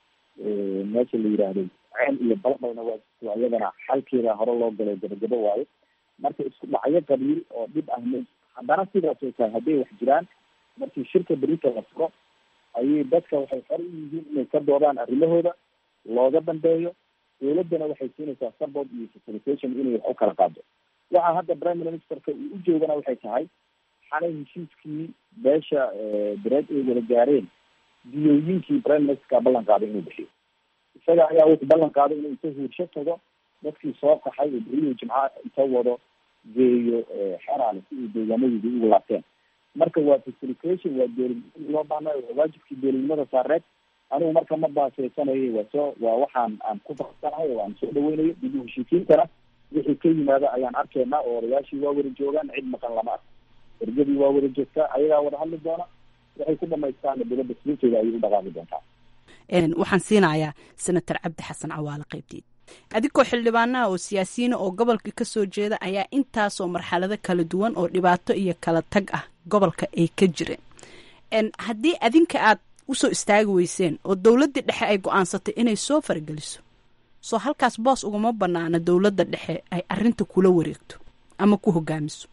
meesha la yidhaahdo ceel iyo balbalna waa jirto iyadana xalkeeda hore loo galay gabagabo waayo marka isku dhacyo qabiil oo dhib ah ma haddana sidaas oo tahay hadday wax jiraan markii shirka berita la furo ayay dadka waxay xor u yihiin inay ka doodaan arrimahooda looga dambeeyo dawladdana waxay siinaysaa support iyo facilitation inay wax u kala qaado waxa hadda prime ministerka uu u joogana waxay tahay xalay heshiiskii beesha bereed ay wada gaareen diyooyinkii prime ministerka ballan qaaday inuu bixiyo isaga ayaa wuxuu ballan qaaday inuu inta huursho tago dadkii soo qaxay oo beriyo jimca inta wado geeyo xeraale si ay deegaanadoodii ugu laabteen marka waa facilitation waa dowladnimada loo baahnayo waa waajibkii dowladnimada saareed anigu marka ma baaseysanayo waa soo waa waxaan aan ku farsanahay oo aan soo dhaweynayo dib u heshiisiintana wixii ka yimaada ayaan arkaynaa oo odayaashii waa wada joogaan cid maqan lama arko ergadii waa wada joogtaa ayagaa wada hadli doona waxay ku dhamaystaana dowladda silinteeda ayay u dhaqaaqi doontaa waxaan siinayaa senator cabdi xasan cawaale qaybteed adigoo xildhibaanaha oo siyaasiyiina oo gobolka ka soo jeeda ayaa intaasoo marxalado kala duwan oo dhibaato iyo kala tag ah gobolka ay ka jireen haddii adinka aad usoo istaagi weyseen oo dowladdii dhexe ay go-aansatay inay soo fargeliso soo halkaas boos uguma banaana dowladda dhexe ay arinta kula wareegto ama ku hogaamiso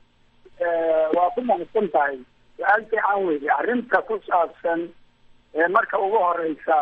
waa ku mahadsan tahay su-aal fiican weydi arrinta ku saabsan marka ugu horeysa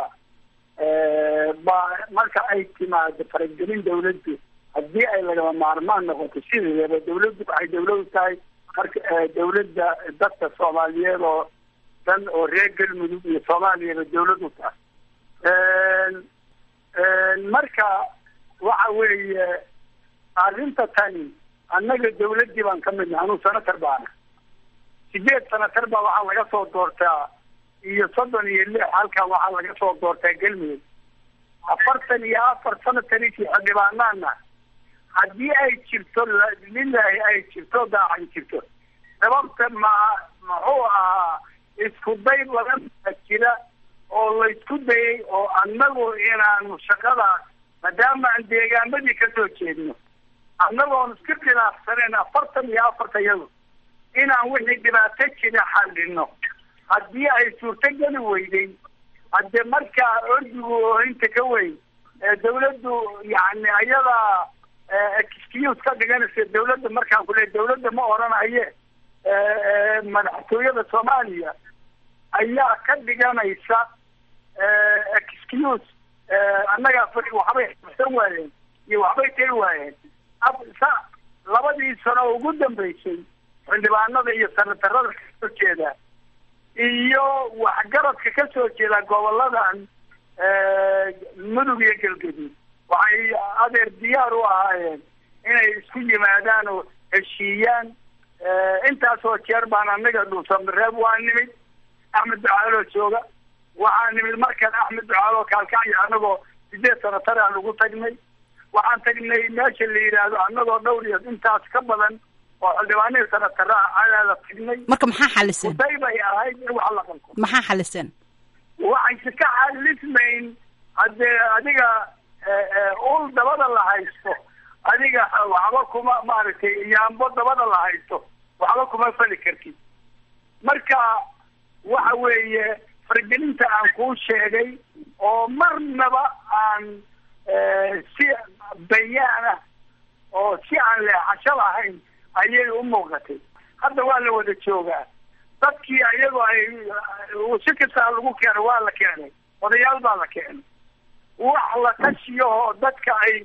ba marka ay timaado faragelin dawladdu haddii ay lagama maarmaan noqoto sideedaba dawladdu waxay dawladu tahay marka dawladda dadka soomaaliyeed oo dhan oo reer galmudug iyo soomaaliyaba dawlad u tahay marka waxa weeye arrinta tani annaga dawladdii baan ka midna anuu senator baana sideed senator baa waxaa laga soo doortaa iyo soddon iyo lix halkan waxaa laga soo doortaa galmudug afartan iyo afar sanatanikii xildhibaanaana haddii ay jirto lilahi ay jirto daacan jirto sababta ma muxuu ahaa isku day badan jira oo laysku dayay oo annagu inaanu shaqadaas maadaama aan deegaamadii kasoo jeedno annagoon iska khilaafsanayn afartan iyo afarta iyadu inaan wixii dhibaato jira xallino haddii ay suurtogeli weyday hadde markaa ordigu oo inta ka weyn dawladdu yani ayadaa excuse ka dhiganaysa dawladda markaan ku leey dawladda ma oranaye madaxtooyada soomaaliya ayaa ka dhiganaysa excuse annagaa fai waxbay xabsan waayeen iyo waxbay tari waayeen sa labadii sano ugu dambeysay xildhibaanada iyo sanatarada kasoo jeeda iyo waxgaradka ka soo jeeda goboladan mudug iyo galgaduud waxay adeer diyaar u ahaayeen inay isku yimaadaan oo heshiiyaan intaasoo jeer baan anaga dhuusamareeb waa nimid axmed ducaaloo jooga waxaa nimid markaan axmed ducaaloo kaalkacyo anagoo sideed sanatar aan ugu tagnay waxaan tagnay meesha la yidhaahdo anagoo dhowr iyo intaas ka badan oo xildhibaanihii sanataraha ayaala tagnay marka maxaa xaliseen uday bay ahayd in wax la qalko maxaa xaliseen waxayse ka xalismayn haddee adiga ul dabada la haysto adiga waxba kuma maaragtay yaambo dabada la haysto waxba kuma fali kartid marka waxa weeye fargelinta aan kuu sheegay oo marnaba aan si bayaan ah oo si aan leexasho lahayn ayay u muuqatay hadda waa la wada joogaa dadkii ayagoo ay si kastaa lagu keenay waa la keenay odayaal baa la keenay wax la tashiyo oo dadka ay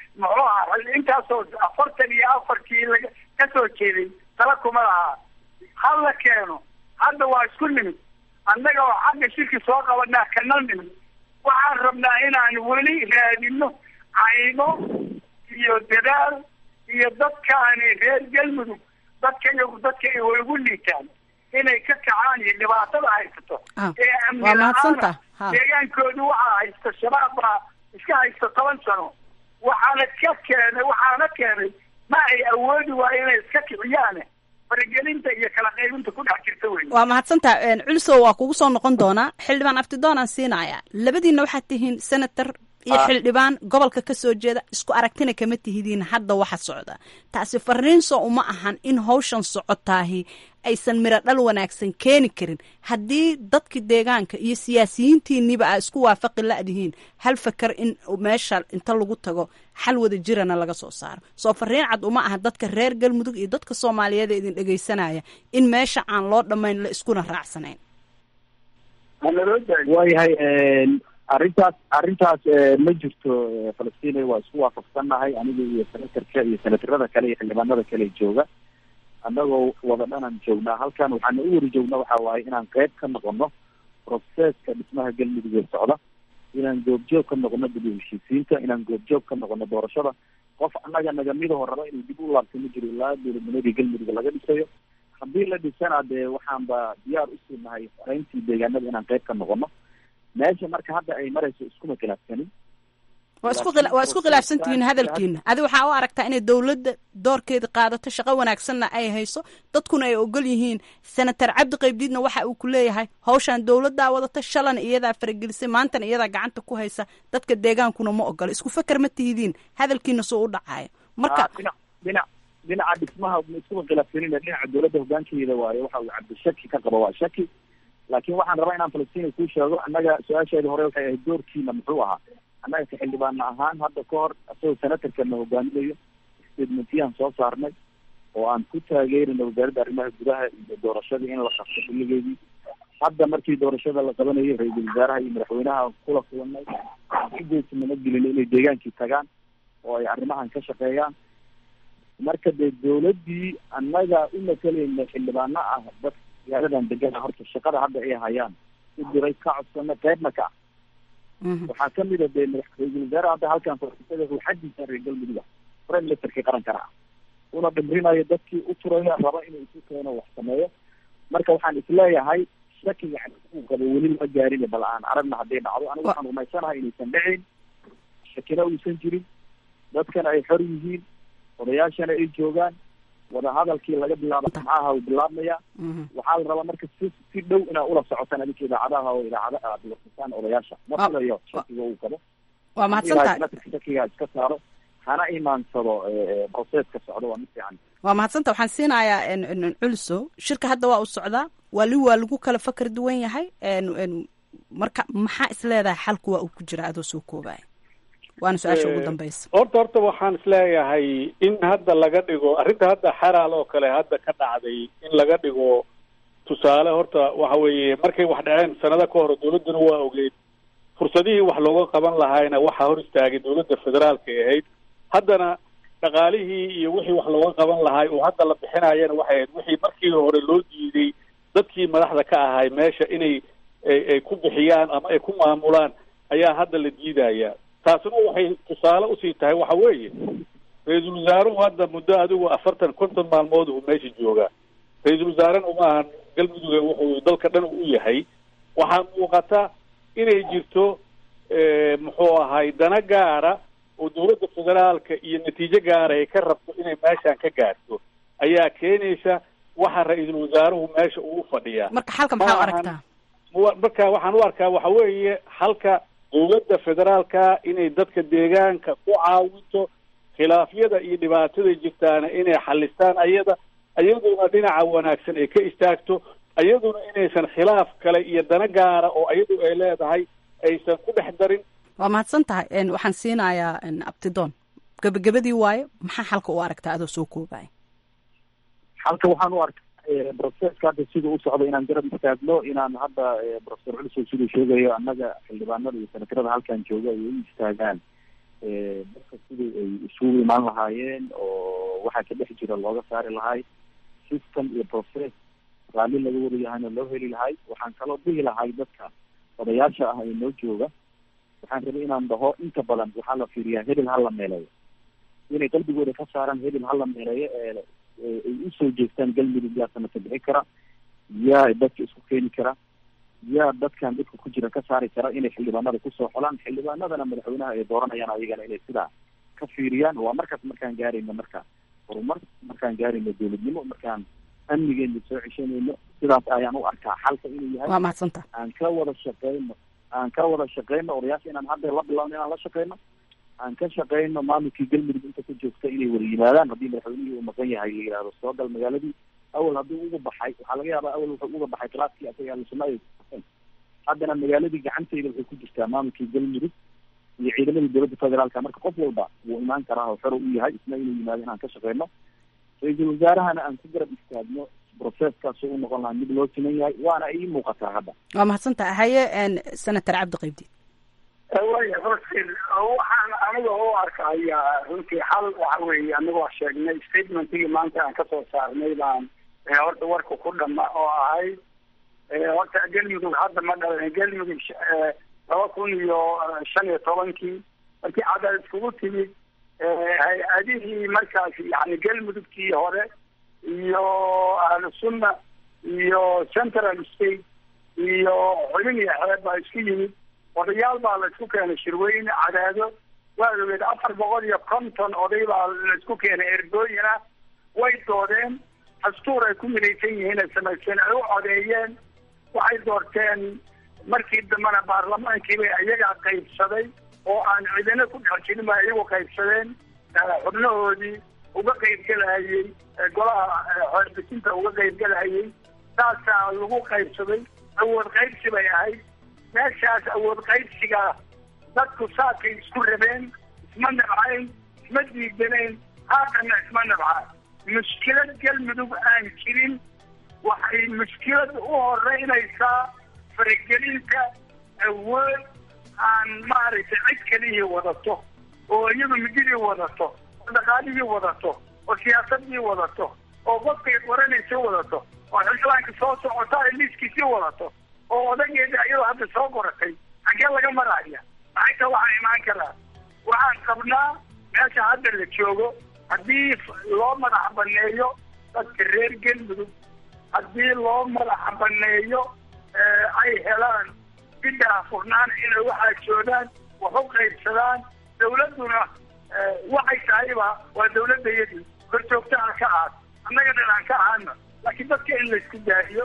muxuu ahaa intaasoo afartan iyo afarkii laga ka soo jeeday tala kuma lahaa ha la keeno hadda waa isku nimid annaga oo xagga shirki soo qabanaa kana nimid waxaan rabnaa inaan weli raadino cayno iyo dadaal iyo dadkaani reer galmudug dadka iyagu dadka way ugu liitaan inay ka kacaan iyo dhibaatada haysato Ah, ee amni waa la-aana mahadsantaha. Ha. deegaankoodu waxaa haysta shabaab baa iska haysta toban sano waxaana ka keenay waxaana keenay ma ay awoodi waayo inay iska kiciyaane faragelinta iyo kala qaybinta ku dhex jirta wey waa mahadsantaha culsow waa kugu soo noqon doonaa xildhibaan abtidoon aan siinayaa labadiinna waxaad tihiin senator iyo xildhibaan gobolka ka soo jeeda isku aragtina kama tihidiin hadda waxa socda taasi fariinso uma ahan in hawshan socotaahi aysan miro dhal wanaagsan keeni karin haddii dadki deegaanka iyo siyaasiyiintiiniba aa isku waafaqi la'dihiin hal fakar in meesha inta lagu tago xal wada jirana laga soo saaro soo fariin cad uma aha dadka reer galmudug iyo dadka soomaaliyeed ee idin dhegaysanaya in meesha aan loo dhammayn la iskuna raacsanayn waayahay arrintaas arrintaas ma jirto falastiin waa isku waafaqsannahay aniga iyo senatarka iyo senatarada kale iyo xildhibaanada kale jooga annagoo wada dhanan joognaa halkan waxaana u wari joognaa waxa waaye inaan qeyb ka noqono proseska dhismaha galmudug ee socda inaan goobjoog ka noqono dib u heshiisiinta inaan goobjoog ka noqono doorashada qof annaga nagamidaho raba inuu dib u laabto ma jiro ilaa dowladnimadii galmudug laga dhisayo haddii la dhisana dee waxaanba diyaar usii nahay qayntii deegaanada inaan qeyb ka noqono meesha marka hadda ay marayso iskuma khilaafsanin waa isku khila- waa isku khilaafsan tihiin hadalkiina adi waxaa u aragtaa inay dowladda doorkeeda qaadato shaqo wanaagsanna ay hayso dadkuna ay ogol yihiin senator cabdi qaybdiidna waxa uu ku leeyahay hawshan dowladdaa wadata shalana iyadaa faragelisay maantana iyadaa gacanta ku haysa dadka deegaankuna ma ogola isku feker ma tihidiin hadalkiina soo u dhacayo marka Ah, dhinac dhinac dhinaca dhismaha ma iskuma khilaafsanin dhinaca dowladda hogaankeeda waaye waxa uu cabdi shaki ka qabo waa shaki laakiin waxaan rabaa inaan falastiin kuu sheego annaga su-aasheeda hore waxay ahayd doorkiina muxuu ahaa annaga ka xildhibaana ahaan hadda ka hor asagoo senatarkana hogaaminayo statementiyaan soo saarnay oo aan ku taageerina wasaaradda arrimaha gudaha iyo doorashadii in la qabto xilligeedii hadda markii doorashada la qabanayay ra-iisul wasaaraha iyo madaxweynaha kula kulanay ugeesinama gelin inay deegaankii tagaan oo ay arrimahan ka shaqeeyaan marka dee dowladdii annaga u matalayna xildhibaano ah dad magaaladan degana horta shaqada hadda ay hayaan u diray ka codsana qeybna ka ah waxaa kamid a dee madax ra-iisul wasaare hadda halkan faiisada ruuxadiisa reer galmudug prime ministerkii qarankana ah una dhimrinayo dadkii u turaya raba inuu isu keeno wax sameeyo marka waxaan isleeyahay shakiga uu qabo weli lama gaarin bal aan aragna hadday dhacdo anigu waxaan rumaysanahay inaysan dhicin shakina uusan jirin dadkana ay xor yihiin odayaashana ay joogaan wadahadalkii laga bilaabo maxaaha uu bilaabmaya waxaa la rabaa marka si si dhow inaad ula socotaan adinka idaacadaha oo idaacada aad warsisaan odayaasha ma filayo shakiga uu qabo waa mahadsantahay Ilaahay shakiga iska saaro hana imaansado proseska socdo waa mid fiican waa mahadsanta waxaan siinayaa en- en- culso shirka hadda waa u socdaa wali waa lagu kala fakar duwan yahay en- en, marka maxaa isleedahay xalku waa uu ku jira adoo soo koobaya waana su-aasha ugu Eh, dambeysa horta horta waxaan isleeyahay in hadda laga dhigo arrinta hadda xaraal oo kale hadda ka dhacday in laga dhigo tusaale horta waxa weeye markay wax dhaceen sanado ka hor dowladduna waa ogeyd fursadihii wax looga qaban lahaayna waxaa hor istaagay dowladda federaalka ay ahayd haddana dhaqaalihii iyo wixii wax looga qaban lahaay oo hadda la bixinayana waxay ahayd wixii markii hore loo diiday dadkii madaxda ka ahay meesha inay ay ay ku bixiyaan ama ay ku maamulaan ayaa hadda la diidaya taasina waxay tusaale usii tahay waxa weeye ra-iisul wasaaruhu hadda muddo adigu afartan konton maalmood uu meesha joogaa ra-iisul wasaarena uma ahan galmudug wuxuu dalka dhan u yahay waxaa muuqata inay jirto eh, muxuu ahay dana gaara oo dowladda federaalka iyo natiijo gaara ay ka rabto inay meeshan ka gaarto ayaa keenaysa waxa ra-iisul wasaaruhu meesha uu fadhiyaa marka xalka maxaa u Ma ahan- aragtaa wa- marka waxaan u arkaa waxa weeye halka dowladda federaalka inay dadka deegaanka ku caawinto khilaafyada iyo dhibaatada jirtaana inay xalistaan ayada ayaduna dhinaca wanaagsan ay ka istaagto ayaduna inaysan khilaaf kale iyo dana gaara oo ayadu ay leedahay aysan ku dhex darin waa mahadsan tahay en, waxaan siinayaa en, abtidoon gebagabadii waaye maxaa xalka u aragtaa adoo soo koobaya halka waxaan u arkaa proceska hadda sida u socdo inaan garab istaagno inaan hadda eh, professor culsow siduu sheegayo annaga xildhibaanada iyo senatarada halkan jooga ay u istaagaan dadka sidii ay isugu imaan lahaayeen oo waxaa ka dhex jira looga saari lahay system iyo process raalli laga wada yahayna loo heli lahay waxaan kaloo dhihi lahay dadka odayaasha ah ee noo jooga waxaan rabay inaan dhaho inta badan waxaa la fiiriyaa hebel ha la meeleeyo inay qalbigooda ka saaraan hebel ha la meeleeyo ee ay usoo jeestaan galmudug yaa sanata bixi kara yaa dadka isku keeni kara yaa dadkan dadka ku jira ka saari kara inay xildhibaanada kusoo xolaan xildhibaanadana madaxweynaha ay dooranayaan ayagana inay sidaa ka fiiriyaan waa markaas markaan gaarayno marka horumar markaan gaarayno dowladnimo markaan amnigeena soo ceshanayno sidaas ayaan u arkaa xalka inuu yahay waa mahadsanta aan ka wada shaqeyno aan ka wada shaqeyno odayaasha inaan hadda la bilawno inaan la shaqeyno aan ka shaqeyno maamulkii galmudug inta ku joogta inay wada yimaadaan haddii madaxweynihii uu maqan yahay la yihahdo soo gal magaaladii awal haddii uga baxay waxaa laga yaabaa awal wuxuu uga baxay klaaskii asaga ahlusuna ay haddana magaaladii gacanteyda waxay ku jirtaa maamulkii galmudug iyo ciidamadii dowladda federaalka marka qof walba wuu imaan karaa oo xero u yahay isna inuu yimaado inaan ka shaqeyno ra-iisul wasaarahana aan ku garab istaagno processkaas u noqon lahaa mid loo siman yahay waana ii muuqataa hadda waa mahadsantaha haye senator cabdi qaybdi waya horti waxaan aniga u arkaya runtii xal waxa weeye anigoo sheegnay statementigii maanta aan kasoo saarnay baan horta warka ku dhama oo ahayd horta galmudug hadda ma dhalan galmudug laba kun iyo shan iyo tobankii markii cadaad iskugu timid hay-adihii markaas yani galmudugtii hore iyo ahlu sunna iyo central state iyo xubin iyo xeeb baa isku yimid odayaal baa la isku keenay shirweyne cadaado waa ogeed afar boqol iyo konton oday baa la isku keenay ergooyina way doodeen dastuur ay ku midaysan yihiin ay samaysteen ay u codeeyeen waxay doorteen markii dambena baarlamaankiibay iyagaa qaybsaday oo aan cidina ku dhex jirin ba iyagu qaybsadeen xubnahoodii uga qaybgelahayey golaha xeerbisinta uga qaybgelahayey saasaa lagu qaybsaday awood qaybsi bay ahayd meeshaas awood qaybsiga dadku saakay isku rabeen isma nabcayn isma diidanayn haatanna isma nabca mushkilad galmudug aan jirin waxay mushkilad u horeynaysaa faragelinta awood aan maaragtay cid kalihii wadato oo iyadu mididii wadato oo dhaqaalihii wadato oo siyaasadii wadato oo qofkay qoranaysa wadato oo xildhibaanka soo socota ay liiskiisii wadato oo odageeda iyadoo hadda soo qoratay xaggee laga maraya maxayta waxaa imaan karaa waxaan qabnaa meesha hadda la joogo haddii loo madax baneeyo dadka reer galmudug haddii loo madax baneeyo ay helaan bidaa furnaan inay waxaa joogaan wax u qaybsadaan dawladduna waxay tahayba waa dawladayadii korjoogta aan ka aad annaga dhan aan ka ahaana laakiin dadka in laysku daariyo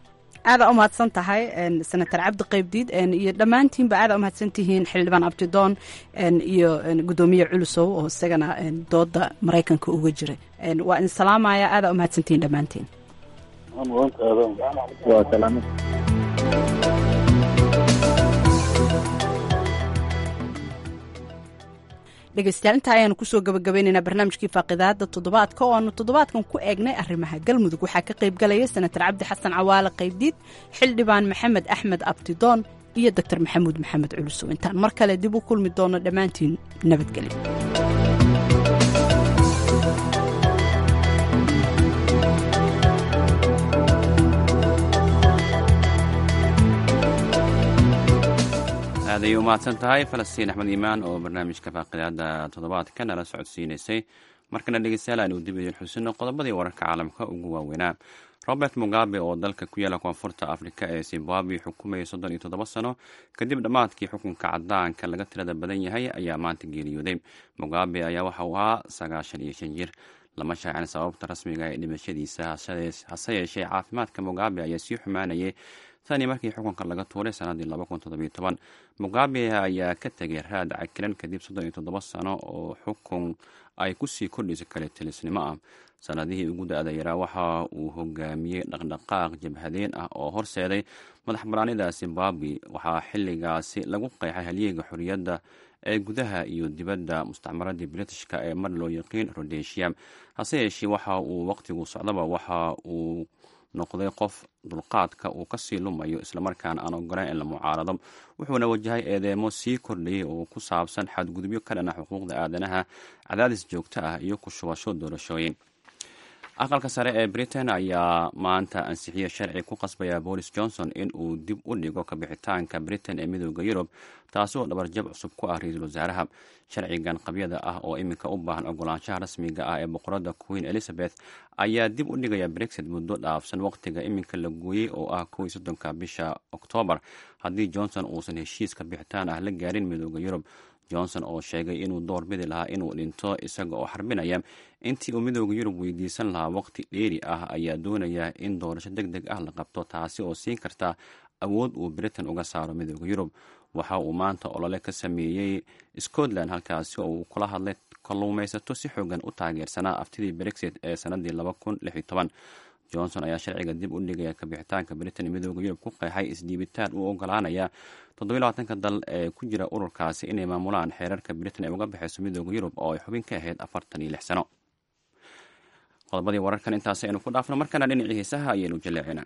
aada umahadsan tahay senator cabdi qaybdiid iyo dhammaantiinba aada umahadsan tihiin xildhibaan abdidoon iyo guddoomiye culusow oo isagana dooda maraykanka uga jiray waa idin salaamaya aada umahadsantihiin dhammaantiin waa salaamad dhegeystayaal intaa ayaanu kusoo gabagabeynaynaa barnaamijkii faaqidaada toddobaadka oo aanu toddobaadkan ku eegnay arrimaha galmudug waxaa ka qayb galaya senator cabdi xasan cawaale qaybdiid xildhibaan maxamed axmed abdidoon iyo doctor maxamuud maxamed culusow intaan mar kale dib u kulmi doono dhammaantiin nabadgelyo aaday u mahadsan tahay falastiin axmed iimaan oo barnaamijka faaqidaada toddobaadka nala socodsiinaysay markana dhegeystayaal aanu dib idin xusino qodobadii wararka caalamka ugu waaweynaa robert mugabe oo dalka ku yaala koonfurta afrika ee zimbabwe xukumayay soddon iyo toddoba sano kadib dhammaadkii xukunka cadaanka laga tirada badan yahay ayaa maanta geeriyooday mugabe ayaa waxa uu ahaa sagaashan iyo shan jir lama shaacin sababta rasmiga ee dhimashadiisa hase yeeshee caafimaadka mugabe ayaa sii xumaanayay tani markii xukunka laga tuuray sanadii mugabe ayaa ka tegay raad cakilan kadib soddon iyo toddoba sano oo xukun ay kusii kordhisa kale tilisnimo ah sanadihii ugu da-da yaraa waxa uu hogaamiyey dhaqdhaqaaq jabhadeen ah oo horseeday madax banaanida zimbabwe waxaa xiligaasi lagu qeexay halyeega xorriyadda ee gudaha iyo dibadda mustacmaradii britishka ee mar loo yaqiin rodesia hase yeeshee waxa uu waqtigu socdaba waxa uu noqday qof dulqaadka uu kasii lumayo islamarkaana aan ogolayn in la mucaarado wuxuuna wajahay eedeemo sii kordhayay oo ku saabsan xadgudubyo ka dhana xuquuqda aadanaha cadaadis joogto ah iyo ku shubasho doorashooyin aqalka sare ee britain ayaa maanta ansixiyey sharci ku qasbaya boris johnson in uu dib u dhigo kabixitaanka britain ee midooda yurub taasi oo dhabarjab cusub ku ah ra-iisul wasaaraha sharcigan qabyada ah oo iminka u baahan ogolaanshaha rasmiga ah ee boqorada queen elizabeth ayaa dib u dhigaya brexit muddo dhaafsan waqtiga iminka la gooyey oo ah kow iyo soddonka bisha oktoobar haddii johnson uusan heshiis kabixitaan ah la gaarin midooda yurub johnson oo sheegay inuu door bidi lahaa inuu dhinto isaga oo xarbinaya intii uu midooda yurub weydiisan lahaa waqti dheeri ah ayaa doonaya in doorasho deg deg ah la qabto taasi oo siin karta awood uu britain uga saaro midooda yurub waxa uu maanta olole ka sameeyey scotland halkaasi oo uu kula hadlay kalluumaysato si xoogan u taageersanaa aftidii brexit ee sanadii johnson ayaa sharciga dib u dhigaya kabixitaanka britain midooda yurub ku qeexay isdhiibitaan uu ogolaanaya toddobylabaatanka dal ee ku jira ururkaasi inay maamulaan xeerarka britain ee uga baxayso midooda yurub oo ay xubin ka ahayd afartan iyo lix sano qodobadii wararkan intaas aynu ku dhaafno markana dhinacii heesaha ayaynu jaleecina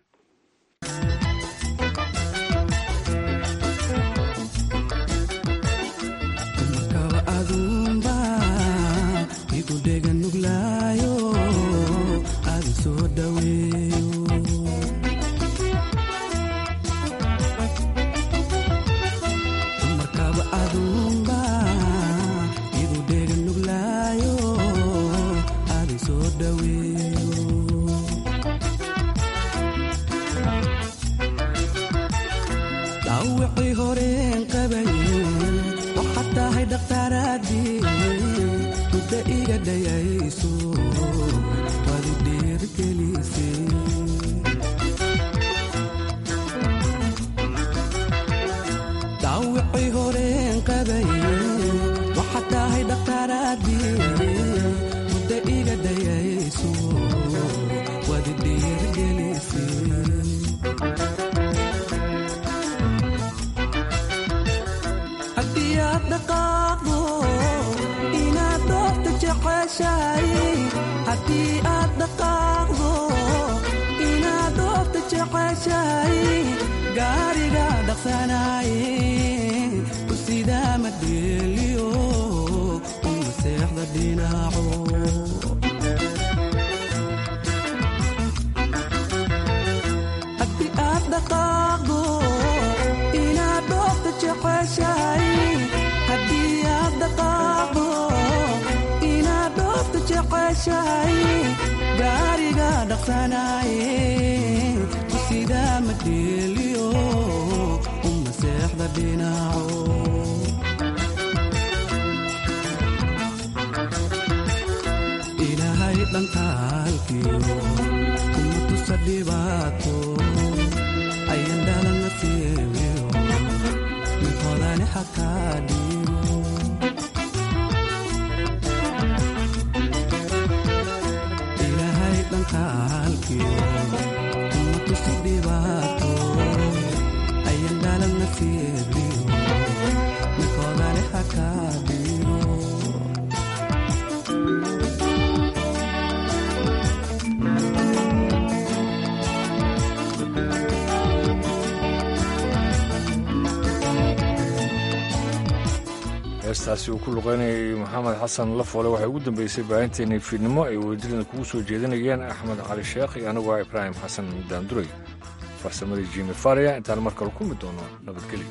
heestaasi uu ku luqeynayay maxamed xasan lafoole waxay ugu dambeysay baahinteennii fiidnimo ay wadadirina kugu soo jeedinayeen axmed cali sheekh iyo aniguo ibraahim xasan daanduray farsamadii jimi faria intaan mar kale ku mid doono nabadgelyo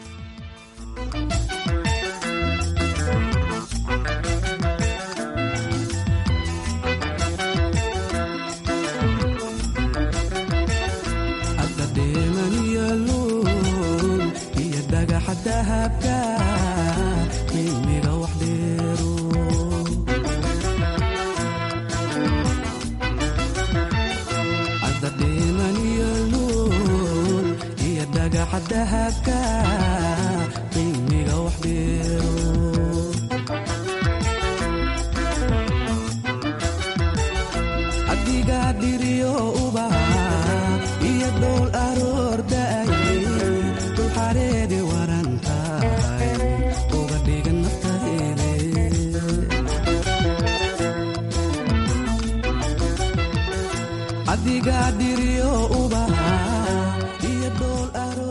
adiga dhiriyo ubaxa iyo dhool aro